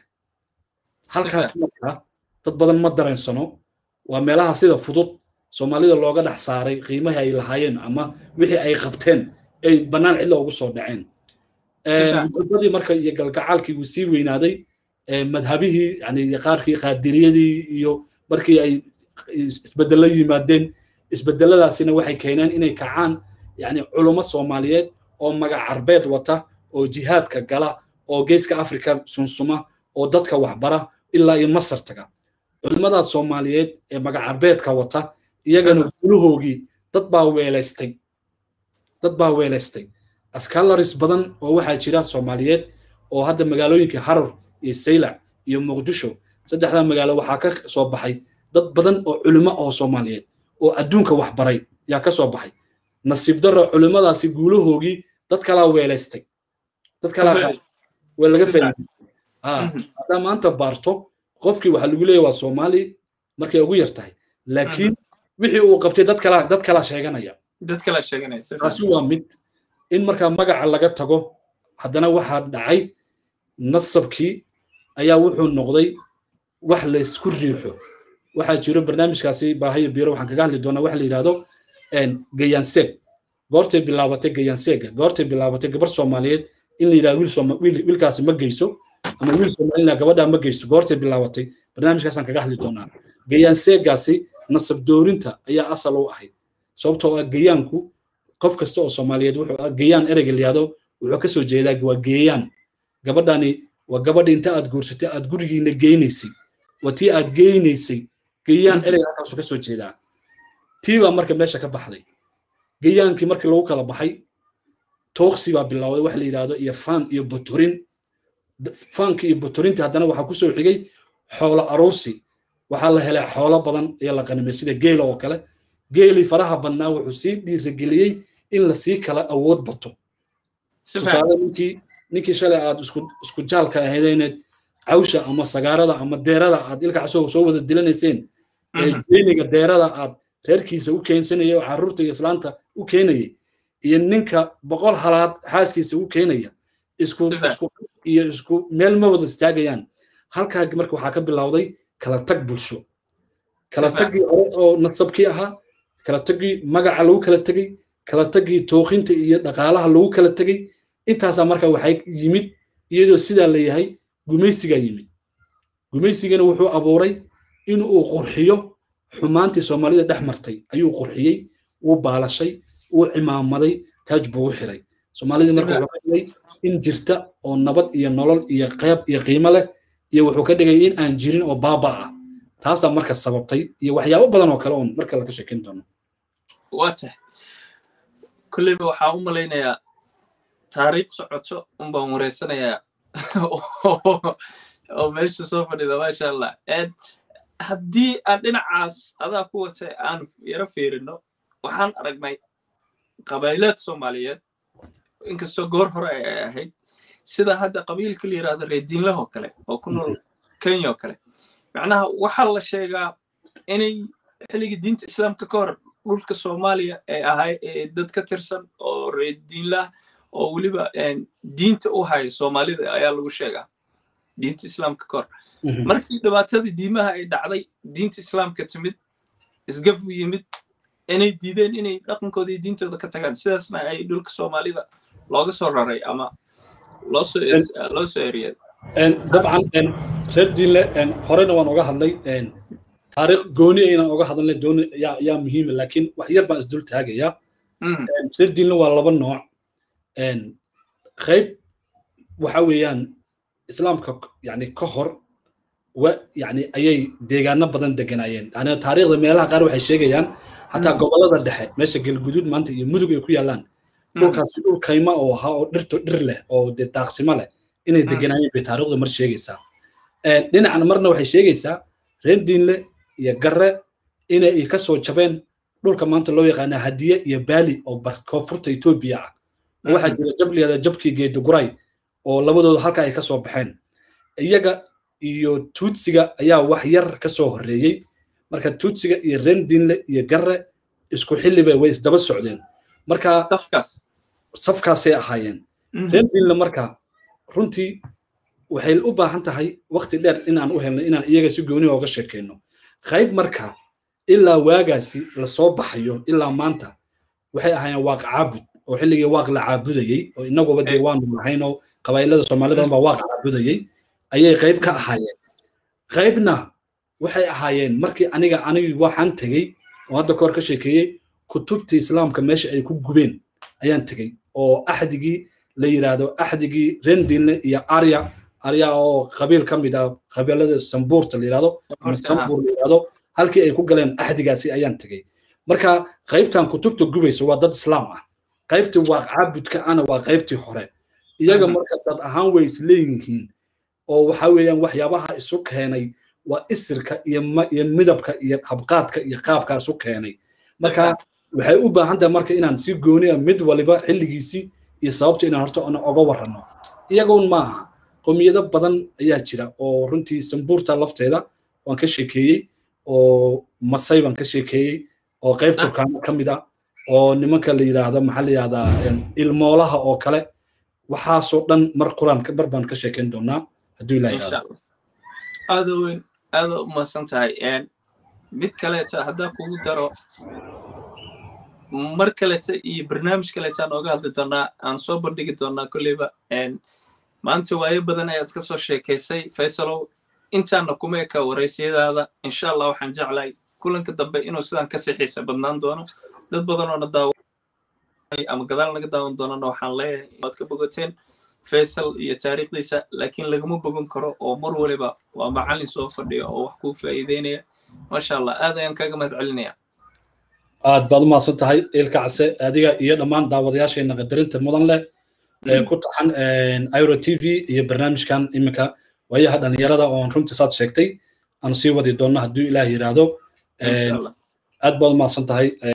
[SPEAKER 1] halkaas marka dad badan ma dareensano waa meelaha sida fudud soomaalida looga dhex saaray qiimahii ay lahaayeen ama wixii ay qabteen ay bannaan cidla ugu soo dhaceen muxubadii marka iyo galgacaalkii wuu sii weynaaday madhabihii yani qaarkii qaadiriyadii iyo markii ay isbedelo yimaadeen isbedeladaasina waxay keeneen inay kacaan yani culummo soomaaliyeed oo magac carbeed wata oo jihaadka gala oo geeska afrika sunsuma oo dadka waxbara ilaa iyo masar taga culimmadaas soomaaliyeed ee magac carbeedka wata iyagana gulahoogii dad baa weelaystay dad baa weelaystay askalaris badan oo waxaa jira soomaaliyeed oo hadda magaalooyinka harar iyo saylac iyo muqdisho saddexdaa magaalo waxaa ka soo baxay dad badan oo culimo oo soomaaliyeed oo adduunka waxbaray yaa ka soo baxay nasiib darro culimmadaasi guulahoogii dad kalaa weelaystay dad kalaa laga faa'iidaystay haddaa maanta baarto qofkii waxaa lagu leeyahy waa soomaali markay ugu yar tahay laakiin wixii uu qabtay dad kalaa dad kalaa sheeganaya
[SPEAKER 2] dad kalaa sheeganaya
[SPEAKER 1] taasi waa mid in markaa magaca laga tago haddana waxaa dhacay nasabkii ayaa wuxuu noqday wax laysku riixo waxaa jiro barnaamijkaasi baahayo biro waxaan kaga hadli doonaa waxa la yidhahdo gayaanseeg goortay bilaabatay gayaanseega goortay bilaabatay gabar soomaaliyeed in la yidhahdo wiilkaasi ma geyso ama wiil soomaalina gabadhaa ma geyso goortay bilaabatay barnaamijkaasaan kaga hadli doonaa gayaanseegaasi nasab doorinta ayaa asal u ahayd sababtoo ah gayaanku qof kasta oo soomaaliyeed wuxuu gayaan ereyga layihahdo wuxuu ka soo jeedaa waa geeyaan gabadhani waa gabadhi inta aad guursatay aad gurigiina geynaysay waa tii aad geynaysay gayaan ereyga halkaasu ka soo jeedaa tii baa marka meesha ka baxday gayaankii markii lagu kala baxay tooksi baa bilowday wax la yidhahdo iyo faan iyo botorin faanki iyo botorintii haddana waxaa kusoo xigay xoolo aruursi waxaa la helay xoolo badan ayaa la qanimay sida geela oo kale geelii faraha badnaa wuxuu sii dhiirageliyey in lasii kala awood bato tusaale ninkii ninkii shalay aad isku isku jaalka ahaydeyned cawsha ama sagaarada ama deerada aad ilka casoo soo wada dilanayseen ee jeeniga deerada aad reerkiisa u keensanaya oo carruurta iyo islaanta u keenayay iyo ninka boqol halaad xaaskiisa u keenaya isku isku iyo isku meel ma wada istaagayaan halkaa marka waxaa ka bilowday kala tag bulsho kala taggii hore oo nasabkii ahaa kala taggii magaca lagu kala tegey kala taggii tookinta iyo dhaqaalaha lagu kala tegey intaasaa marka waxay yimid iyadoo sidaa la yahay gumaysigaa yimid gumaysigana wuxuu abuuray in uu qurxiyo xumaantii soomaalida dhex martay ayuu qurxiyey wuu baalashay wuu cimaamaday taaj buu u xiray soomaalidii marka wuxuu ka dhigay in jirta oo nabad iyo nolol iyo qeyb iyo qiimo leh iyo wuxuu ka dhigay in aan jirin oo baaba ah taasaa marka sababtay iyo waxyaabo badan oo kale oon marka laga sheekeyn doono
[SPEAKER 2] waa tahay kolleyba waxaa u malaynayaa taariikh socoto unbaan wareysanayaa oo meesha soo fadhida maasha allah haddii aan dhinacaas adaa ku watay aan yaro fiirino waxaan aragnay qabayleed soomaaliyeed inkastoo goor hore ay ahayd sida hadda qabiilka la yidhahdo reediinlahoo kale oo ku nool kenya oo kale macnaha waxaa la sheegaa inay xilligii diinta islaamka ka hor dhulka soomaaliya ay ahay dad ka tirsan oo reediinlah oo weliba diinta u haya soomaalida ayaa lagu sheegaa diinta islaamka ka hor markii dhibaatadii diimaha ay dhacday diinta islaamka timid isgafu yimid inay diideen inay dhaqankooda iyo diintooda ka tagaan sidaasna ay dhulka soomaalida looga soo raray ama loo soo eriyay
[SPEAKER 1] dabcan reer diinle horena waan oga hadlay taariikh gooni aynan oga hadalnay dooni yaa yaa muhiima laakiin wax yar baan isdul taagayaa reer diinle waa laba nooc qayb waxa weeyaan islaamka yani ka hor wa yani ayay deegaano badan deganaayeen yani taariikhda meelaha qaar waxay sheegayaan xataa gobolada dhexe meesha galguduud maanta iyo mudug ay ku yaallaan dhulkaasi dhul kayma oo ahaa oo dhirto dhir leh oo dee daaqsimo leh inay deganaayeen bay taariikhdu mar sheegaysaa dhinacan marna waxay sheegaysaa reer diinle iyo garre inay ka soo jabeen dhulka maanta loo yaqaana hadiye iyo baali oo koonfurta etoobiya ah waxaa jira jab liyada jabkii geeduguray oo labadooda halka ay ka soo baxeen iyaga iyo tuutsiga ayaa wax yar ka soo horreeyey marka tuutsiga iyo rendinle iyo garre isku xilliba way isdaba socdeen marka safkaasay ahaayeen rendinle marka runtii waxay u baahan tahay waqti dheer inaan u helno inaan iyaga si gooni ooga sheekeyno qayb marka ilaa waagaasi lasoo baxayo ilaa maanta waxay ahaayeen waaq caabud oo xilligii waaq la caabudayey oo inaguba dee waanu lahayn oo qabaa'ilada soomaali badan baa waaq caabudayey ayay qayb ka ahaayeen qaybna waxay ahaayeen markii aniga anigi waxaan tegey oo hadda kahor ka sheekeeyey kutubtii islaamka meesha ay ku gubeen ayaan tegey oo axdigii la yidhaahdo axdigii rendinle iyo arya arya oo qabiil ka mid ah qabiilada sambuurta la yidhahdo ama sambuur la yidhahdo halkii ay ku galeen axdigaasi ayaan tegey marka qaybtan kutubta gubaysa waa dad islaam ah qaybtii waa caabudka ana waa qaybtii hore iyaga marka dad ahaan way isleeyihiin oo waxa weeyaan waxyaabaha isu keenay waa isirka iyo iyo midabka iyo habqaadka iyo qaabka isu keenay marka waxay u baahan tahay marka inaan si gooniya mid waliba xilligiisii iyo sababta inaan horta oga warranno iyagoon maaha qowmiyado badan ayaa jira oo runtii sambuurta lafteeda waan ka sheekeeyey oo masay baan ka sheekeeyey oo qayb turkaano ka mid ah oo nimanka la yidhaahdo maxaa la yidhahdaa ilmoolaha oo kale waxaasoo dhan mar quraan mar baan ka sheekeyn doonaa hadduu ilaah yidhahdo
[SPEAKER 2] aada weyn aada u mahadsan tahay mid kaleeta haddaa kugu daro mar kaleta iyo barnaamij kaleta aan ooga hadli doonaa aan soo bandhigi doonaa kolleyba maanta waayo badan ayaad ka soo sheekaysay faysalow intaana kuma eka waraysiyadaada insha allah waxaan jeclahay kulanka dambe inuu sidaan ka sixiisa badnaan doono dad badan oona daawa ama gadaal naga daawan doonana waxaan leeyahay waad ka bogoteen faysal iyo taariikhdiisa laakiin lagama bogan karo oo mar waliba waa macallin soo fadhiya oo wax kuu faa'iideynaya maasha allah aad ayaan kaaga mahad celinaya
[SPEAKER 1] aad baad umahadsan tahay ilka case adiga iyo dhammaan daawadayaasheena qadarinta mudan leh ee ku taxan iro t v iyo barnaamijkan iminka waayaha dhalinyarada oon runtii saad sheegtay aan sii wadi doonno hadduu ilaah yidhaahdo aad baad umahadsan tahay